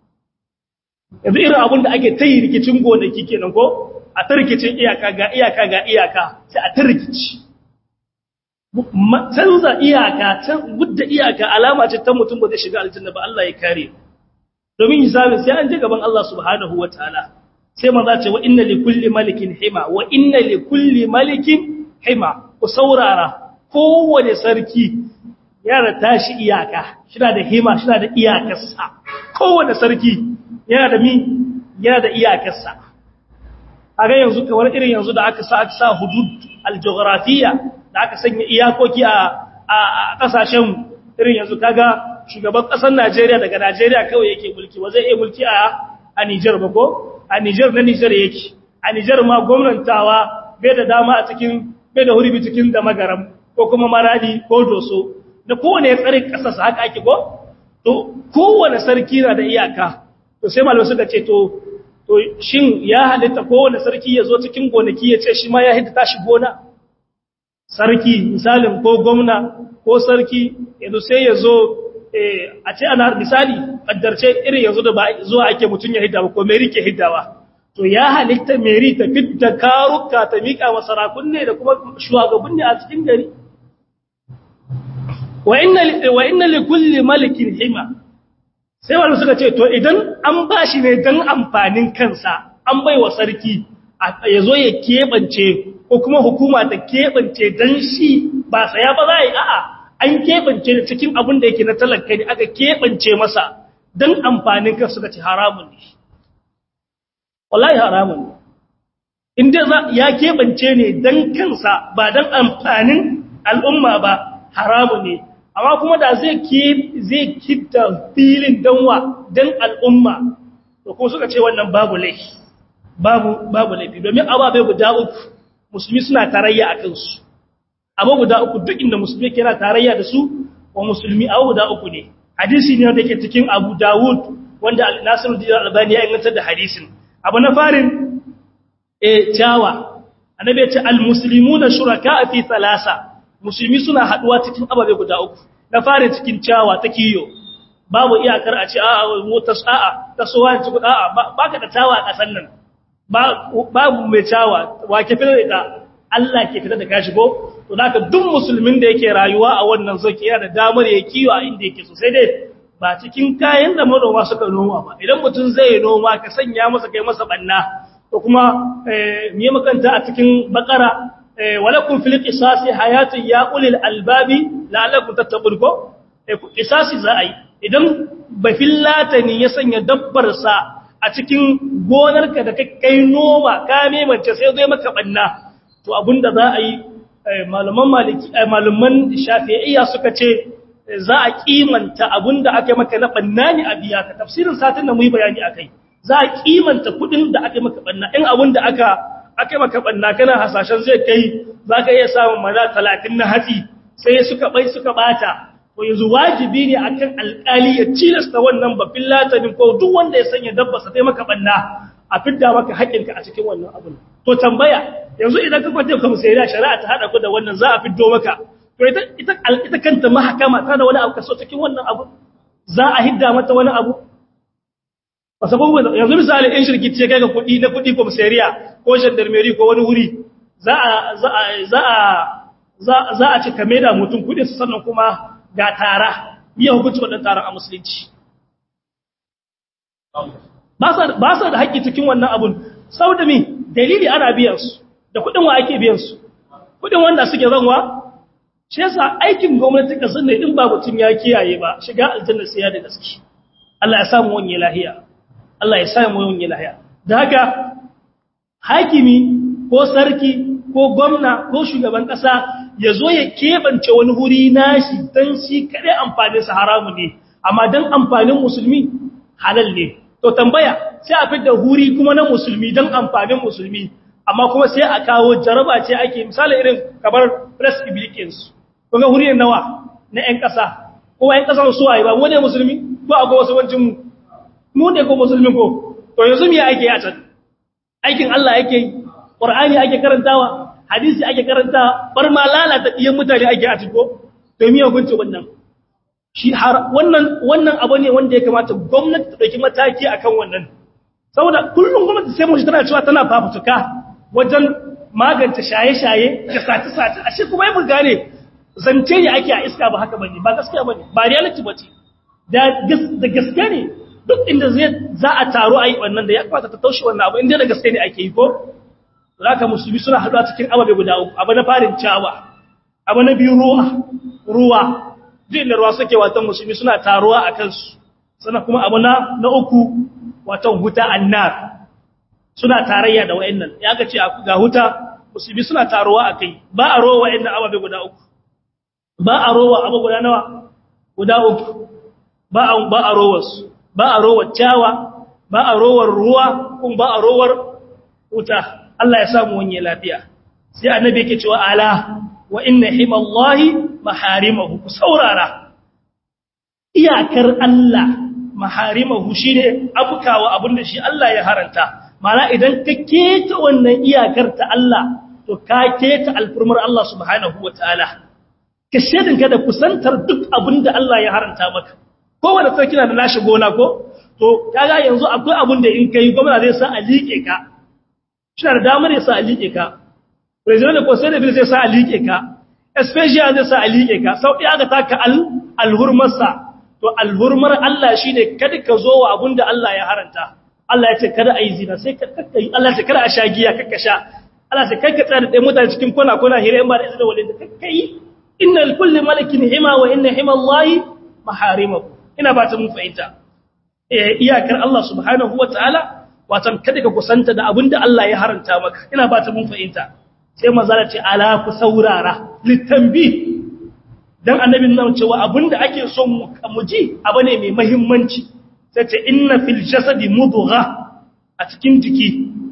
yanzu irin abin da ake tayi rikicin gonaki kenan ko a ta rikicin iyaka ga iyaka ga iyaka sai a ta rikici canza iyaka can gudda iyaka alama ce ta mutum ba zai shiga aljanna ba Allah ya kare domin hisabin sai an je gaban Allah subhanahu wataala sai manzo ce wa inna li kulli malikin hima wa inna li kulli malikin hima ku saurara kowane sarki yana tashi iyaka shina da hima shina da iyakarsa kowane sarki yana da mi yana da iyakarsa kaga yanzu kamar irin yanzu da aka sa aka sa hudud algeographiya da aka sanya iyakoki a a kasashen irin yanzu kaga shugaban ƙasar Najeriya daga Najeriya kawai yake mulki ba zai iya mulki a a Niger ba ko a Niger na Niger yake a Niger ma gwamnatawa bai da dama a cikin bai da hurbi cikin da magaram ko kuma maradi ko doso da kowane ya tsare ƙasarsa haka ake ko to kowane sarki na da iyaka to sai malamai suka ce to to shin ya halitta kowane sarki ya zo cikin gonaki ya ce shi ma ya hidda tashi gona sarki misalin ko gwamna ko sarki yanzu sai ya zo a ce ana misali kaddarce irin yanzu da ba zuwa ake mutum ya hidda ba ko meri ke hiddawa to ya halitta meri ta fidda karuka ta miƙa wa sarakun ne da kuma shugabanni a cikin gari wa inna li kulli malikin hima sai wani suka ce to idan an bashi ne dan amfanin kansa an bai wa sarki ya zo ya keɓance ko kuma hukuma ta keɓance dan shi ba saya ba za a yi a'a an keɓance da cikin abin da yake na talaka ne aka keɓance masa dan amfanin kansa suka ce haramun ne wallahi haramun ne inda ya keɓance ne dan kansa ba dan amfanin al'umma ba haramun ne amma kuma da zai zai kitta filin danwa dan al'umma to ko suka ce wannan babu laifi babu babu laifi domin ababe guda uku musulmi suna tarayya a kansu abu guda uku duk inda musulmi ke yana tarayya da su wa musulmi abu guda uku ne hadisi ne wanda ke cikin Abu Dawud wanda Nasiruddin Albani ya inganta da hadisin abu na farin eh tawa annabi ya ce al-muslimuna shuraka fi thalasa musulmi suna haduwa cikin ababe guda uku na fara cikin cawa ta kiyo babu iyakar a ce a'a mu ta sa'a ta sowa ci a'a baka da tawa a kasan nan babu mai cawa wa ke fitar da ita Allah ke fitar da ka shigo to haka duk musulmin da yake rayuwa a wannan zaki yana da damar ya kiyo a inda yake so sai dai ba cikin kayan da manoma suka noma ba idan mutum zai noma ka sanya masa kai masa banna to kuma eh me makanta a cikin bakara walakum fil qisasi hayatun ya ulil albabi la'allakum tattaqun ko qisasi za a yi idan bafilatani ya sanya dabbar sa a cikin gonarka da kai noma ka memance sai zai maka banna to abinda za a yi malaman maliki malaman shafi'iyya suka ce za a kimanta abinda aka maka na banna ne a biya ka tafsirin satin da mu yi bayani akai za a kimanta kudin da aka maka banna in abinda aka aka maka banna kana hasashen zai kai za ka iya samun maza talatin na hatsi sai suka bai suka bata to yanzu wajibi ne akan alkali ya cilasta wannan bafin latanin ko duk wanda ya sanya dabba sa sai maka banna a fidda maka haƙƙinka a cikin wannan abin to tambaya yanzu idan ka kwanta ka musayya shari'a ta hada ku da wannan za a fiddo maka to ita ita ita kanta mahakama ta da wani abu kaso cikin wannan abu za a hidda mata wani abu wasu abubuwan yanzu misali in shirki ce kai ga kuɗi na kuɗi komisariya ko gendarmerie ko wani wuri za a za a za a za a ci kame da mutum kuɗin su sannan kuma ga tara biya hukunci wannan taron a musulunci ba sa da haƙƙi cikin wannan abun sau da mi dalili ana biyan su da kuɗin wa ake biyan su kuɗin wanda suke zanwa shi yasa aikin gwamnati kasar ne in ba mutum ya kiyaye ba shiga aljanna sai ya da gaske Allah ya samu wani lahiya Allah ya sa mu yin lahiya da haka hakimi ko sarki ko gwamna ko shugaban kasa ya zo ya kebance wani huri nashi dan shi kare amfanin sa haramu ne amma dan amfanin musulmi halal ne to tambaya sai a fitar huri kuma na musulmi dan amfanin musulmi amma kuma sai a kawo jaraba ce ake misali irin kamar press publicans kuma huri nawa na ƴan ƙasa ko ƴan ƙasa su waye ba mu ne musulmi ko akwai wasu wancin mu mu ne ko musulmi ko to yanzu me ake a can aikin Allah yake yi Qur'ani ake karantawa hadisi ake karantawa bar ma lalata diyan mutane ake a cikin to me hukunci wannan shi har wannan wannan abu ne wanda ya kamata gwamnati ta dauki mataki akan wannan saboda kullum gwamnati sai mu tana cewa tana fafutuka wajen magance shaye-shaye da sace-sace ashe kuma yi mu gane zance ne ake a iska ba haka bane ba gaskiya bane ba reality bace da da gaske ne duk inda zai za a taro a yi wannan da ya kamata ta taushe wannan abu inda da gaske ne ake yi ko zaka musulmi suna haɗuwa cikin ababe guda uku abu na farin cawa abu na biyu ruwa ruwa duk da ruwa suke watan musulmi suna taruwa a kansu sannan kuma abu na na uku watan huta annar suna tarayya da wayannan ya ga ce ga huta musulmi suna taruwa a kai ba a rowa wayannan ababe guda uku ba a rowa abu guda nawa guda uku ba a ba a rowar su ba a rowar ciyawa ba a rowar ruwa kuma ba a rowar wuta Allah ya samu wani lafiya sai annabi yake cewa ala wa inna himallahi maharimahu ku saurara iyakar Allah maharimahu shine abukawa abinda shi Allah ya haranta mana idan ka keta wannan iyakar ta Allah to ka keta alfurmar Allah subhanahu wataala ka shedin ka da kusantar duk abinda Allah ya haranta maka kowanne sarki na da nashi gona ko to kaga yanzu akwai abinda in kai gwamnati zai sa a liƙe ka shi da damar ya sa a liƙe ka president ko sai da bil zai sa a liƙe ka especially zai sa a liƙe ka sau ɗaya aka taka alhurmarsa to alhurmar Allah shi ne kada ka zo wa abin da Allah ya haranta Allah ya ce kada a yi zina sai ka yi Allah ya ce kada a sha giya kakka sha Allah ya ce kai ka tsaya da ɗaya mutane cikin kwana kwana hira in ba da izinin walid kakka yi inna kulli malakin hima wa inna hima Allah maharimahu ina ba ta mun fahimta iyakar Allah subhanahu wa ta'ala watan kada ka kusanta da abin da Allah ya haranta maka ina ba ta mun fahimta sai manzala ce ala ku saurara litambi dan annabin nan cewa abinda ake son mu ji abu ne mai muhimmanci sai ce inna fil jasadi mudgha a cikin jiki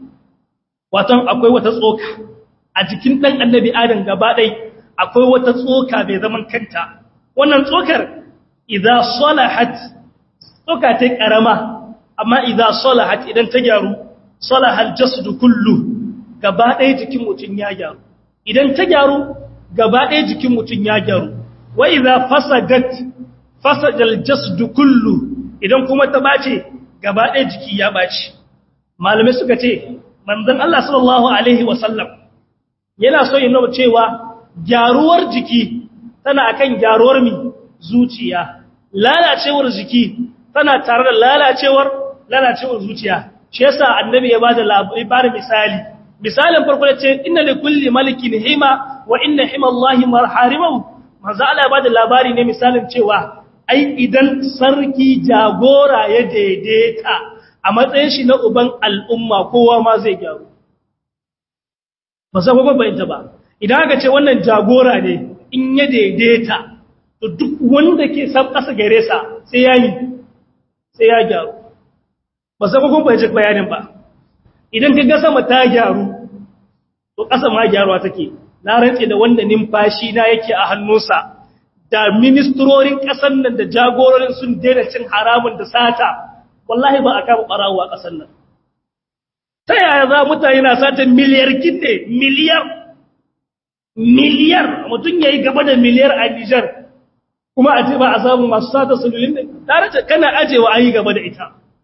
watan akwai wata tsoka a jikin dan annabi adam gaba dai akwai wata tsoka mai zaman kanta wannan tsokar idza salahat tsoka ta karama amma idza salahat idan ta gyaru salahal jasadu kullu gaba ɗaya jikin mutum ya gyaru idan ta gyaru gaba ɗaya jikin mutum ya gyaru wa idza fasadat fasadal jasdu kullu idan kuma ta bace gaba ɗaya jiki ya bace malamai suka ce manzon Allah sallallahu alaihi wasallam yana so yin cewa gyaruwar jiki tana akan gyaruwar mi zuciya lalacewar jiki tana tare da lalacewar lalacewar zuciya shi yasa annabi ya bada labarin misali misalin farko da ce inna li kulli malikin hima wa inna hima Allahi marharimahu manzo Allah ya bada labari ne misalin cewa ai idan sarki jagora ya daidaita a matsayin shi na uban al'umma kowa ma zai gyaru ba sai kuma bayyana ba idan aka ce wannan jagora ne in ya daidaita to duk wanda ke san kasa gare sa sai ya yi sai ya gyaru ba sai kuma bayyana bayanin ba idan ka ga sama ta gyaru to ƙasa ma gyaruwa take na rantse da wanda numfashi na yake a hannunsa da ministrorin ƙasar nan da jagororin sun daina cin haramun da sata wallahi ba a kama ɓarawo a ƙasar nan ta yaya za mutane na sata miliyar kinde miliyar miliyar mutum ya yi gaba da miliyar a Nijar kuma a ce ba a samu masu sata sululin ne tare da kana ajewa an yi gaba da ita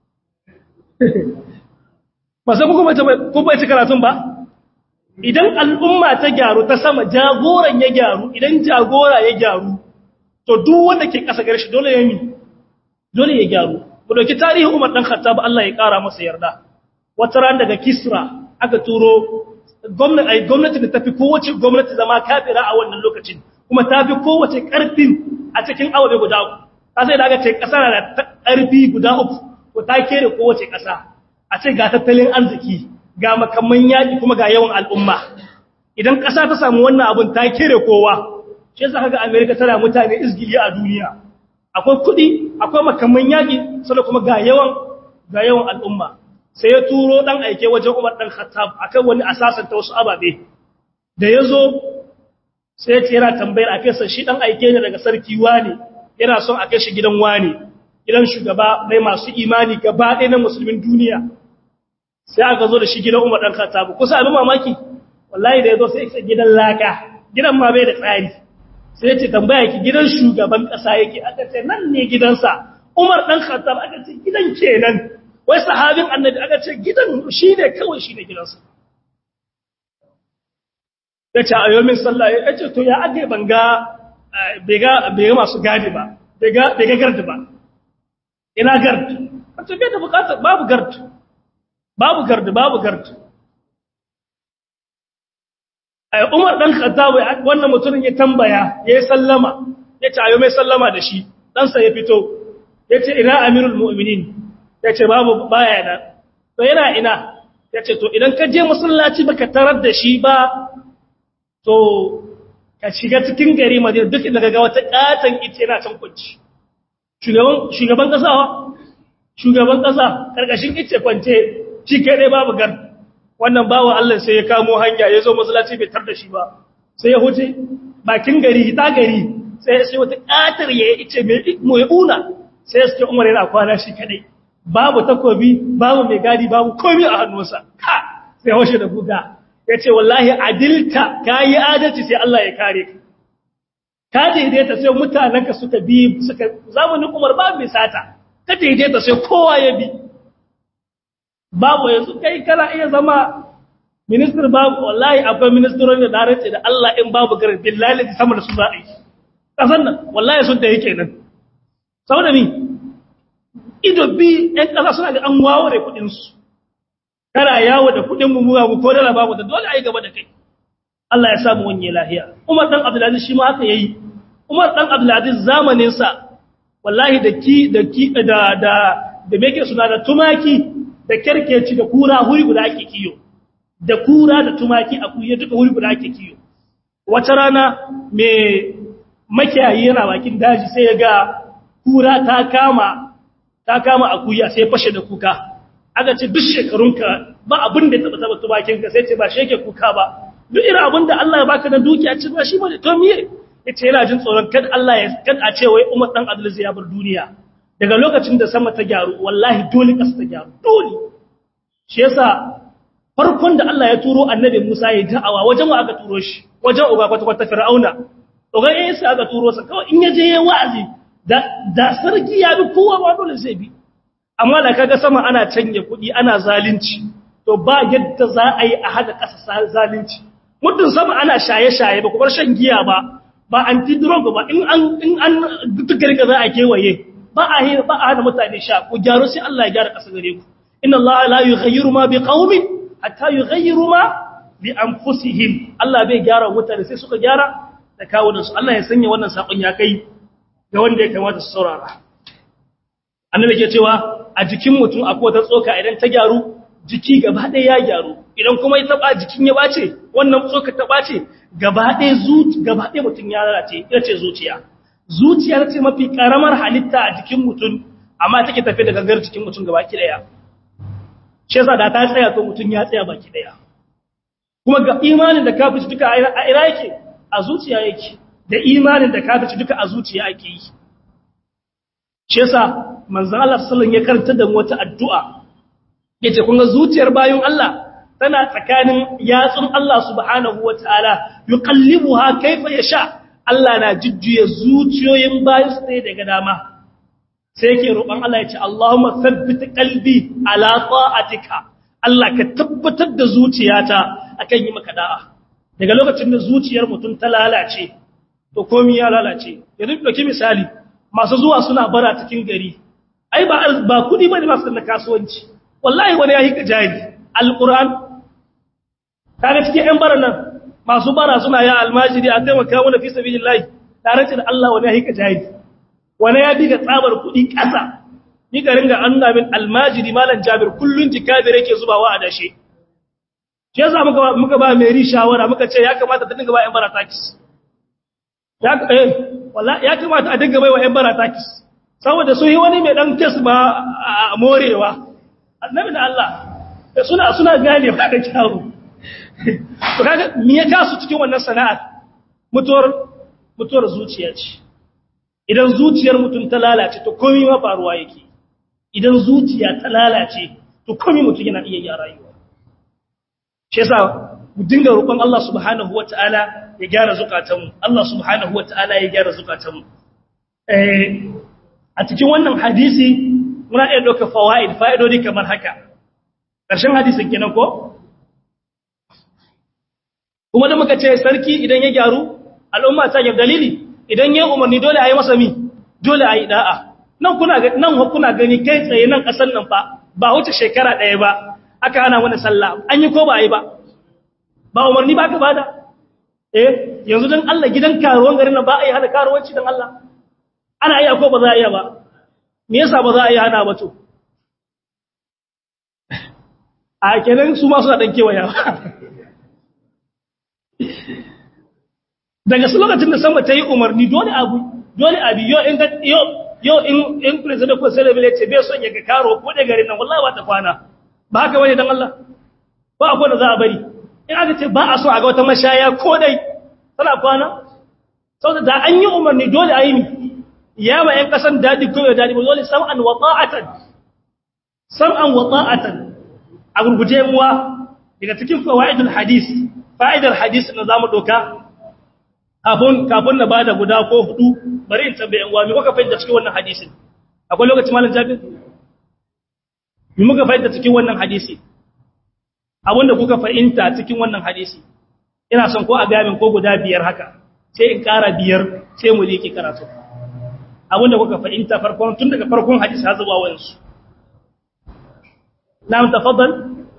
ba sai kuma ci karatun ba idan al'umma ta gyaru ta sama jagoran ya gyaru idan jagora ya gyaru to duk wanda ke ƙasa gare shi dole ya yi dole ya gyaru ku dauki tarihin Umar dan Khattab Allah ya ƙara masa yarda wata ran daga Kisra aka turo gwamnati ai gwamnati da tafi kowace gwamnati zama kafira a wannan lokacin kuma tafi kowace ƙarfin a cikin aure guda uku ka sai da aka ce ƙasa na da ƙarfi guda uku ko ta kere kowace ƙasa a ce ga tattalin arziki ga makamman yaƙi kuma ga yawan al'umma idan ƙasa ta samu wannan abin ta kere kowa shi yasa kaga America tana mutane izgili a duniya akwai kuɗi akwai makamman yaƙi sannan kuma ga yawan ga yawan al'umma sai ya turo dan aike wajen Umar dan Khattab akan wani asasan ta wasu ababe da yazo sai ya ce yana tambayar a sa shi dan aike ne daga sarki wani yana son a kai shi gidan wani gidan shugaba mai masu imani gaba ɗaya na musulmin duniya sai aka zo da shi gidan Umar dan Khattab kusa abin mamaki wallahi da yazo sai ya gidan laka gidan ma bai da tsari sai ya ce tambaya ki gidan shugaban kasa yake aka ce nan ne gidansa Umar dan Khattab aka ce gidan kenan wai sahabin annabi aka ce gidan shine kawai shine gidansa yace a yomin sallah yace to ya age banga bega bega masu gadi ba bega bega gardi ba ina gardi wato bai da bukatar babu gardi babu gardi babu gardi ai Umar dan Khattab wannan mutumin ya tambaya yayi sallama yace ayo mai sallama da shi dan sa ya fito yace ina amirul mu'minin yace babu baya nan to yana ina yace to idan ka je masallaci baka tarar da shi ba to ka shiga cikin gari Madina duk inda kaga wata katan ita yana can kunci shugaban shugaban kasa shugaban kasa karkashin ice kwance shi kai dai babu gar wannan bawo Allah sai ya kamo hanya ya zo masallaci bai tar da shi ba sai ya huce bakin gari ta gari sai sai wata katar ya ice mai mu ya una sai ya ce Umar yana kwana shi kadai babu takobi babu mai gadi babu komai a hannunsa ka sai washe da buga yace wallahi adilta kai adalci sai Allah ya kare ka ka daidaita sai mutanenka suka bi suka zamanin Umar babu mai sata ka daidaita sai kowa ya bi babu yanzu kai kana iya zama minister babu wallahi akwai ministeron da dace da Allah in babu garin billahi sama da su za a yi kasan nan wallahi sun da yake nan saboda mi ido bi ɗan ƙasa suna ga an waware kuɗinsu kana yawo da kuɗin mu mu ko dala babu da dole a yi gaba da kai Allah ya samu wanye lahiya Umar dan Abdulaziz shi ma haka yayi Umar dan Abdulaziz zamanin sa wallahi da ki da ki da da da meke suna da tumaki da kerkeci da kura huri guda ake kiyo da kura da tumaki a kuye duka huri guda ake kiyo wata rana me makiyayi yana bakin daji sai ya ga kura ta kama ta kama akuya sai fashe da kuka aka ce duk shekarunka ba abin da taba taba tubakinka sai ce ba sheke kuka ba duk irin abin da Allah ya baka na dukiya ce ba shi bane to miye yace yana jin tsoron kad Allah ya kad a ce wai Umar dan Abdul ya bar duniya daga lokacin da sama ta gyaru wallahi dole kasa ta gyaru dole shi yasa farkon da Allah ya turo annabi Musa ya da'awa wajen wa aka turo shi wajen uba kwata kwata Fir'auna to ga yayin sa aka turo sa kawai in yaje yayin wa'azi da da sarki ya bi kowa ba dole zai bi amma da kaga sama ana canje kuɗi ana zalunci to ba yadda za a yi a hada ƙasa zalunci muddin sama ana shaye-shaye ba kuma shan giya ba ba anti-drug ba in an in an dukkan ga za a kewaye ba a yi ba a hana mutane sha ku gyaru sai Allah ya gyara ƙasa gare ku inna Allah la yughayyiru ma biqaumin hatta yughayyiru ma bi anfusihim Allah bai gyara mutane sai suka gyara da kawunan su Allah ya sanya wannan sakon ya kai ga wanda ya kamata su saurara annabi ke cewa a jikin mutum akwai wata tsoka idan ta gyaru jiki gaba ɗaya ya gyaru idan kuma ya taɓa jikin ya ɓace wannan tsoka ta ɓace gaba ɗaya zuci gaba ɗaya mutum ya lalace ita ce zuciya zuciyar ce mafi ƙaramar halitta a jikin mutum amma take tafi da gangar jikin mutum gaba ki ɗaya shi yasa da ta tsaya to mutum ya tsaya baki ɗaya kuma ga imanin da kafirci duka a ira yake a zuciya yake da imanin da kafirci duka a zuciya ake yi shi yasa manzon Allah sallallahu alaihi wasallam ya karanta da wata addu'a yace kun ga zuciyar bayin Allah tana tsakanin yatsun Allah subhanahu wataala yuqallibuha kaifa yasha Allah na jujjuya zuciyoyin bayin su ne daga dama sai yake roƙon Allah yace Allahumma thabbit qalbi ala ta'atika Allah ka tabbatar da zuciyata akan yi maka da'a daga lokacin da zuciyar mutum ta lalace to komai ya lalace yanzu dauki misali masu zuwa suna bara cikin gari ai ba ba kudi bane masu da kasuwanci wallahi wani ya yi jari alquran kaga cikin ɗan bara nan masu bara suna ya almajiri a taimaka mana fi sabilillahi tare da Allah wani ya yi jari wani ya diga tsabar kudi ƙasa ni ga ringa anna min almajiri malan jabir kullun jikabir yake zubawa a dashe shi yasa muka muka ba mai shawara muka ce ya kamata ta dinga ba ɗan bara takis ya eh wallahi ya kamata a dinga bai wa ɗan bara takis saboda sun yi wani mai ɗan kes ba a morewa annabi da Allah suna suna gane ba da kyawu to kaga me ya kasu cikin wannan sana'ar mutuwar mutuwar zuciya ce idan zuciyar mutum ta lalace to komai ma faruwa yake idan zuciya ta lalace to komai mutum yana iya yi a rayuwa shi yasa mu dinga roƙon Allah subhanahu wataala ya gyara zukatanmu Allah subhanahu wataala ya gyara zukatanmu eh a cikin wannan hadisi muna iya ɗauka fawaid fa'idodi kamar haka ƙarshen hadisin kenan ko kuma da muka ce sarki idan ya gyaru al'umma ta gyar dalili idan ya umarni dole a yi masa mi dole a yi da'a nan kuna nan kuna gani kai tsaye nan ƙasar nan fa ba wuce shekara ɗaya ba aka hana wani sallah an yi ko ba a yi ba ba umarni ba ka bada eh yanzu don Allah gidan karuwan garin nan ba a yi hana karuwanci don Allah ana iya ko ba za a iya ba me yasa ba za a iya hana ba to a kenan su ma suna dan kewaya daga su lokacin da sama ta yi umarni dole abu dole abi yo in ka yo yau in in president ko sai bile ce bai son ya ga karo ko da garin nan wallahi ba ta kwana ba haka bane dan Allah ba akwai da za a bari in aka ce ba a so a ga wata mashaya ko dai tana kwana saboda da an yi umarni dole a yi mi ya ma yan kasan dadi ko dadi ba dole sam'an wa ta'atan sam'an wa ta'atan a gurguje muwa daga cikin fawaidul hadis fa'idar hadis na zamu doka kafin kafin na bada guda ko hudu bari in tambaye yan uwa me kuka fahimta cikin wannan hadisin akwai lokaci malam Jabir me muka fahimta cikin wannan hadisi abinda kuka fahimta cikin wannan hadisi ina son ko a gamin ko guda biyar haka sai in ƙara biyar sai mu liƙi karatu abinda kuka fahimta farkon tun daga farkon hadisi har zuwa wansu na'am tafaddal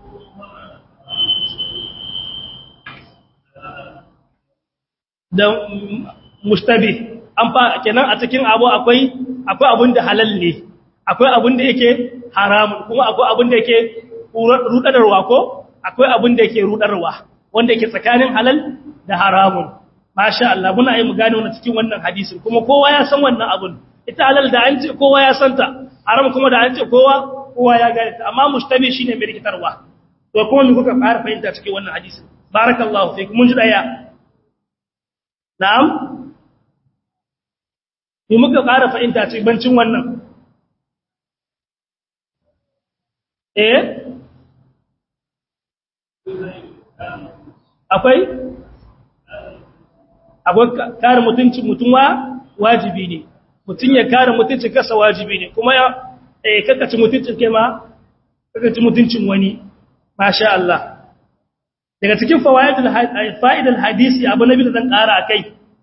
da mustabi an fa kenan a cikin abu akwai akwai abin da halal ne akwai abin da yake haramun kuma akwai abin da yake rudarwa ko akwai abin da yake rudarwa wanda yake tsakanin halal da haramun masha Allah muna yi mu gane wannan cikin wannan hadisin kuma kowa ya san wannan abun ita halal da an ce kowa ya santa haram kuma da an ce kowa kowa ya gane ta amma mustabi shine mai rikitarwa to kuma me kuka fara fahimta cikin wannan hadisin barakallahu fiik mun ji daya na'am me muka fara fahimta cikin bancin wannan eh akwai akwai kare mutuncin mutumwa wajibi ne mutum ya kare mutuncin kasa wajibi ne kuma ya eh kakaci mutuncin kai ma kakaci mutuncin wani masha Allah daga cikin fawaidul fa'idul hadisi abu nabi da zan kara akai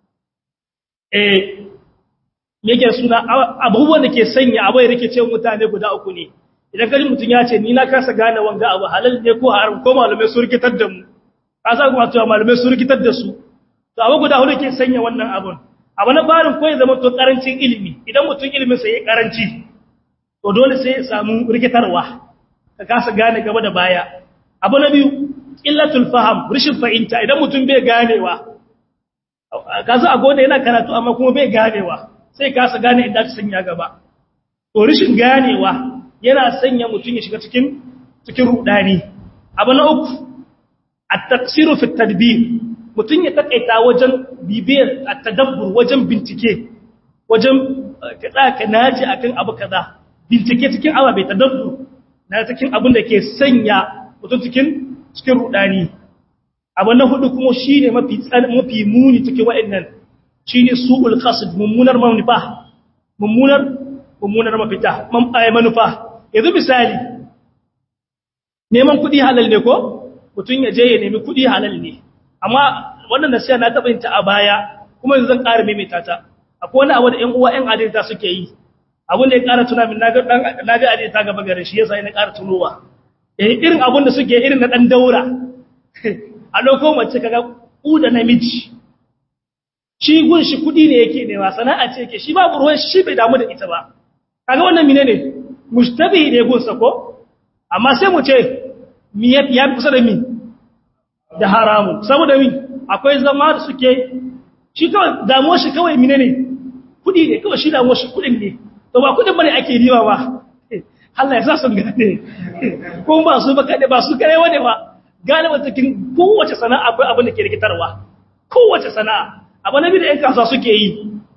eh yake suna abubuwan da ke sanya abu ya rike cewa mutane guda uku ne idan kaji mutum ya ce ni na kasa gane wanga abu halal ne ko haram ko malamai su rikitar da mu ka sa kuma cewa malamai su rikitar da su to abu guda hudu ke sanya wannan abun abu na barin ko ya zama to karancin ilimi idan mutum ilimin sa ya karanci to dole sai ya samu rikitarwa ka kasa gane gaba da baya abu na biyu illatul faham rishin fahimta idan mutum bai ganewa kaza a gode yana karatu amma kuma bai ganewa sai kasa gane inda ta sanya gaba to rishin ganewa yana sanya mutum ya shiga cikin cikin rudani abu na uku at-taqsiru fi at-tadbir mutum ya takaita wajen bibiyar at-tadabbur wajen bincike wajen kaza ka naji akan abu kaza bincike cikin awa bai tadabbur na cikin abin da ke sanya mutum cikin cikin rudani abu na hudu kuma shine mafi mafi muni cikin wa'annan shine su'ul qasd mummunar manufa mummunar mummunar mafita man manufa yanzu misali neman kuɗi halal ne ko mutum ya je ya nemi kuɗi halal ne amma wannan nasiya na taɓa yin ta a baya kuma yanzu zan ƙara maimaita ta akwai wani abu da ƴan uwa ƴan adalta suke yi abin da ya ƙara tuna min na ga adalta gaba gare shi yasa ina ƙara tunowa eh irin abin da suke irin na ɗan daura a lokacin mace kaga ku da namiji shi gun shi kuɗi ne yake nema sana'a ce yake shi babu ruwan shi bai damu da ita ba kaga wannan mine ne mushtabihi ne gunsa ko amma sai mu ce mi ya fi kusa da mi da haramu saboda mi akwai zama da suke shi kawai damuwar shi kawai mine ne kudi ne kawai shi damuwar shi kudin ne to ba kudin bane ake riba ba Allah ya sa sun gane ko ba su ba kade ba su kare wane ba galiba cikin kowace sana'a akwai abin da ke rikitarwa kowace sana'a abu na bi da 'yan kasuwa suke yi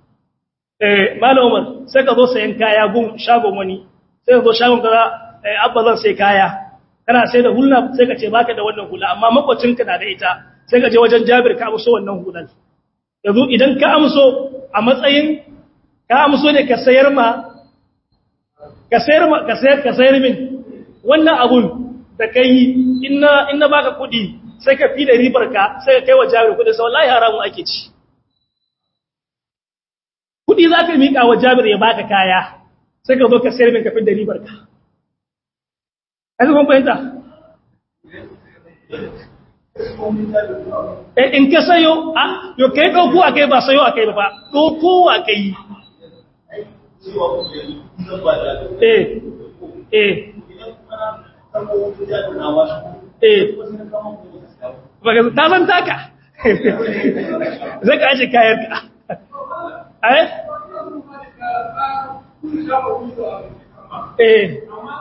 malamar sai ka zo sayan kaya gun shagon wani sai ka zo shagon kaza abba zan sai kaya kana sai da hulna sai ka ce baka da wannan hula amma makwacinka na da ita sai ka je wajen jabir ka amso wannan hulan yanzu idan ka amso a matsayin ka amso ne ka sayar ma ka sayar ma ka sayar ka sayar min wannan abun da kai inna inna baka kudi sai ka fi da ribar ka sai ka kai wa jabir kudi sai wallahi haramun ake ci kudi za ka miƙa wa jabir ya baka kaya sai ka zo ka sayar min kafin da ribar ka ai kun fahimta eh in ka sayo a yo kai dauko akai ba sayo akai ba dauko akai eh eh eh baka ta san taka zai ka aje kayar ka eh eh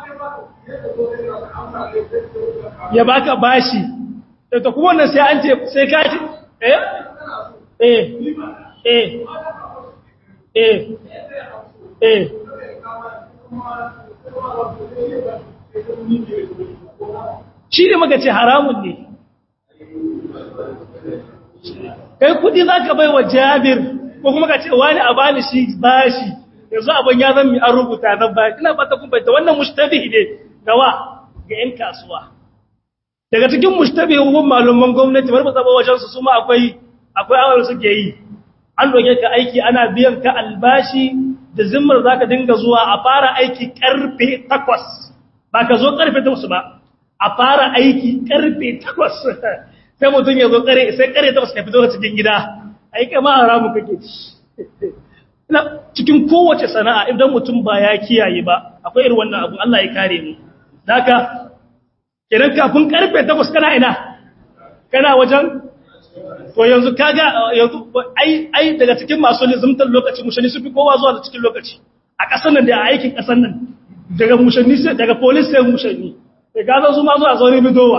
ya baka bashi to kuma wannan sai an ce sai ka ce eh eh eh eh eh shi ne maka ce haramun ne kai kudi za ka bai wa jabir ko kuma ka ce wani a bani shi bashi yanzu abin ya zan mi an rubuta zan ba ina ba ta kumbaita wannan mushtabi ne gawa ga 'yan kasuwa daga cikin mushtabi hukun malaman gwamnati bar zaba wajen su suma akwai akwai awar suke yi an doke ka aiki ana biyan ka albashi da zimmar zaka dinga zuwa a fara aiki karfe 8 ba ka zo karfe 8 ba a fara aiki karfe 8 sai mutum ya zo kare sai kare 8 ka fito cikin gida ai kama haramu kake ci ina cikin kowace sana'a idan mutum ba ya kiyaye ba akwai irin wannan abu Allah ya kare mu haka kiran kafin karfe 8 kana ina kana wajen to yanzu kaga yanzu ai ai daga cikin masu lizumtar lokaci mushani su fi kowa zuwa da cikin lokaci a ƙasar nan da a aikin ƙasar nan daga mushani sai daga police sai mushani sai ga zo su ma zuwa zaune bidowa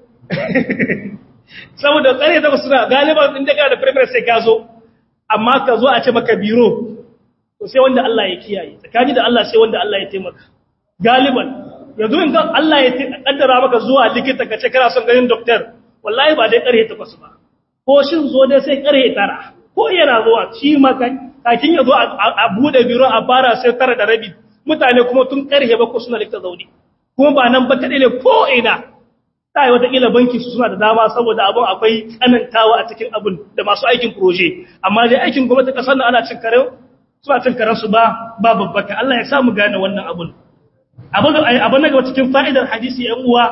saboda tsare da suna galiban inda ka da premier sai ka zo amma ka zo a ce maka biro to sai wanda Allah ya kiyaye tsakani da Allah sai wanda Allah ya taimaka galiban yanzu in Allah ya kaddara maka zuwa likita ka ce kana son ganin doctor wallahi ba dai karhe takwas ba ko shin zo dai sai karhe tara ko yana zuwa shi maka kakin ya zo a bude biro a fara sai tara da rabi mutane kuma tun karhe ba ko suna likita zaune kuma ba nan ba kadai ne ko ina sai wataƙila banki su suna da dama saboda abun akwai tsanantawa a cikin abun da masu aikin proje amma dai aikin gwamnati kasar da ana cin kare suna cin karen su ba ba babbaka Allah ya samu gane wannan abun abun abun na gaba cikin fa'idar hadisi yan uwa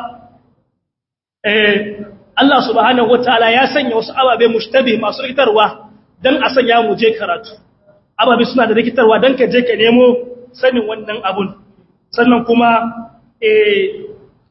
eh Allah subhanahu wataala ya sanya wasu ababe mushtabih masu rikitarwa dan a sanya mu je karatu ababe suna da rikitarwa dan ka je ka nemo sanin wannan abun sannan kuma eh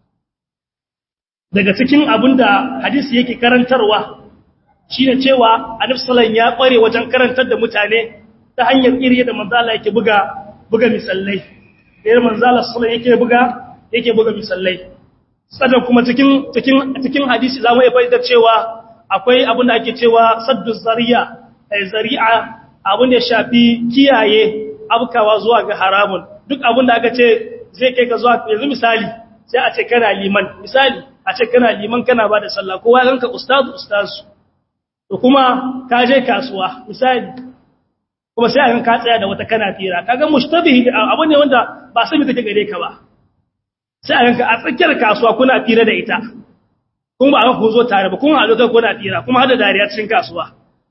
daga cikin abin da hadisi yake karantarwa shine cewa annabi sallallahu ya kware wajen karantar da mutane ta hanyar iri da manzala yake buga buga misallai da manzala sallallahu yake buga yake buga misallai sannan kuma cikin cikin cikin hadisi zamu iya fahimtar cewa akwai abin da ake cewa saddu zariya ay zari'a abin da shafi kiyaye abkawa zuwa ga haramun duk abin da aka ce zai kai ka zuwa yanzu misali sai a ce kana liman misali a ce kana liman kana ba da sallah kowa ganka ustazu ustazu to kuma ka je kasuwa misali kuma sai an ka tsaya da wata kana tira kaga mushtabihi abu ne wanda ba sai take gare ka ba sai a ganka a tsakiyar kasuwa kuna tira da ita kuma ba ku zo tare ba kuma a lokacin kuna tira kuma hada dariya cikin kasuwa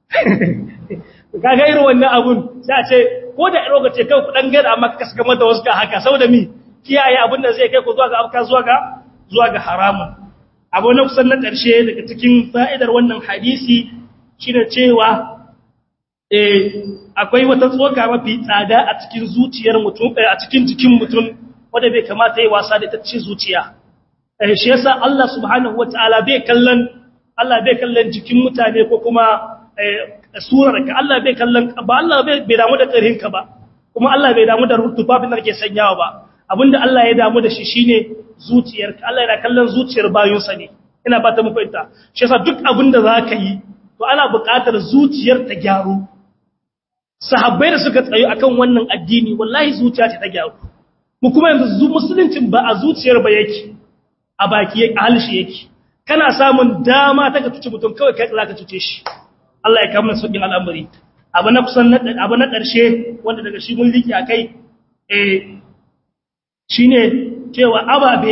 kaga irin wannan abun sai a ce ko da lokaci kai ku dan gada amma ka saka mata wasu ka haka saboda mi kiyaye abin da zai kai ku zuwa ga afka zuwa ga zuwa ga haramun abu na kusan na ƙarshe daga cikin fa'idar wannan hadisi shi da cewa akwai wata tsoka mafi tsada a cikin zuciyar mutum a cikin jikin mutum wadda bai kamata yi wasa da ta ci zuciya shi yasa Allah subhanahu wa ta'ala bai kallon Allah bai kallon jikin mutane ko kuma surar ka Allah bai kallon ba Allah bai damu da ƙarhinka ba kuma Allah bai damu da tufafin da kake sanyawa ba abinda Allah ya damu da shi shine zuciyarka Allah yana kallon zuciyar bayinsa ne ina ba ta muku ita shi yasa duk abinda zaka yi to ana buƙatar zuciyar ta gyaru sahabbai da suka tsayo akan wannan addini wallahi zuciya ce ta gyaru mu kuma yanzu musuluncin ba a zuciyar ba yake a baki yake a halshi yake kana samun dama ta ka tuce mutum kawai kai za ka tuce shi Allah ya kama sauƙin al'amari abu na kusan abu na ƙarshe wanda daga shi mun riki akai eh shine cewa ababe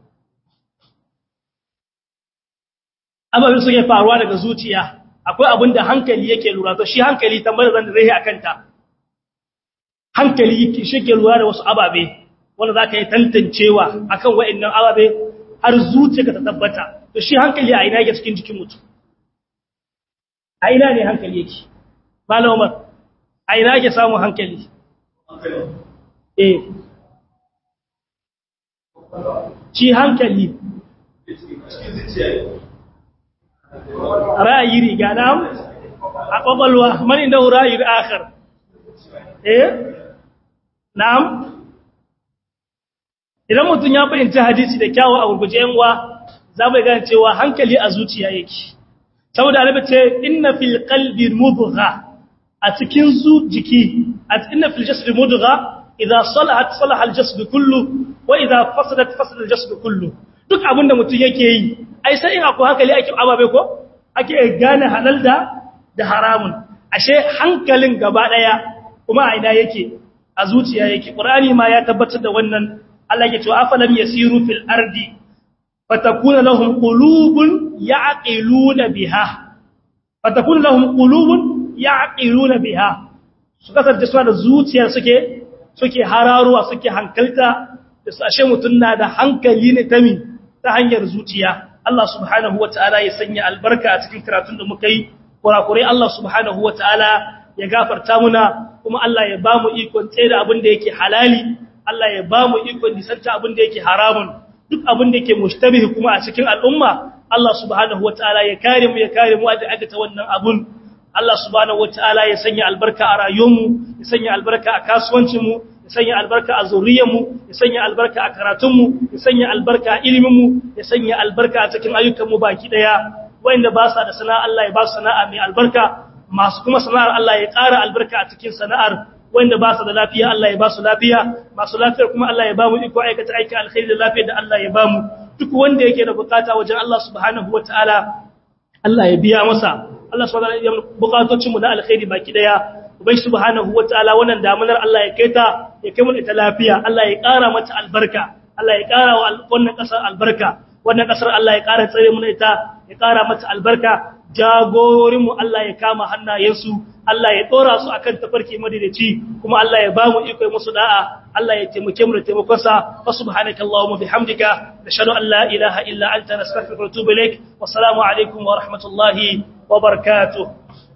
ababe suke faruwa daga zuciya akwai abin da hankali yake lura to shi hankali tambayar zan zai akanta hankali shi ke lura da wasu ababe wanda za ka yi tantancewa akan wa'annan ababe har zuciya ka ta tabbata to shi hankali a ina yake cikin jikin mutum a ina ne hankali yake malam umar a ina yake samun hankali eh shi hankali ra'ayi riga na a ƙwaƙwalwa mani da ra'ayi akhar eh na'am idan mutum ya fahimci hadisi da kyawu a gurguje yan uwa za mu gane cewa hankali a zuciya yake saboda annabi ce inna fil qalbi mudgha a cikin zu jiki a inna fil jasdi mudgha idza salahat salaha al jasd kullu wa idza fasadat fasada al jasd kullu duk abinda mutum yake yi ai sai in akwai hankali ake ababe ko ake gane halal da da haramun ashe hankalin gaba daya kuma a ina yake a zuciya yake qur'ani ma ya tabbatar da wannan Allah ya ce afalam yasiru fil ardi fatakuna lahum qulubun ya'qiluna biha fatakuna lahum qulubun ya'qiluna biha su kasance suna da zuciya suke suke hararuwa suke hankalta da su ashe mutun na da hankali ne ta mi ta hanyar zuciya Allah subhanahu wataala ya sanya albarka a cikin karatun da muka yi kurakurai Allah subhanahu wataala ya gafarta muna kuma Allah ya ba mu ikon tsaye da abin da yake halali Allah ya ba mu ikon nisanta abin da yake haramun duk abin da yake mushtabihi kuma a cikin al'umma Allah subhanahu wataala ya kare mu ya kare mu da aka ta wannan abun Allah subhanahu wataala ya sanya albarka a rayuwarmu ya sanya albarka a kasuwancinmu ya sanya albarka a zuriyarmu ya sanya albarka a karatunmu ya sanya albarka a iliminmu ya sanya albarka a cikin ayyukanmu baki daya wanda ba sa da sana'a Allah ya ba su sana'a mai albarka masu kuma sana'ar Allah ya ƙara albarka a cikin sana'ar wanda ba su da lafiya Allah ya ba su lafiya masu lafiyar kuma Allah ya ba mu iko aikata aikin alkhairi da lafiyar da Allah ya ba mu duk wanda yake da bukata wajen Allah subhanahu wataala Allah ya biya masa Allah subhanahu wataala ya bukatocin mu na alkhairi baki daya ubai subhanahu wataala wannan damunar Allah ya kaita ya kai mu ita lafiya Allah ya ƙara mata albarka Allah ya ƙara wa wannan ƙasar albarka wannan ƙasar Allah ya ƙara tsare mu ita ya ƙara mata albarka jagororinmu Allah ya kama hannayensu Allah ya ɗora su akan tafarki madadaci kuma Allah ya ba mu iko musu da'a Allah ya taimake mu da taimakonsa wa subhanaka allahumma bihamdika nashhadu an la ilaha illa anta nastaghfiruka wa natubu ilaik wa assalamu alaikum wa rahmatullahi wa barakatuh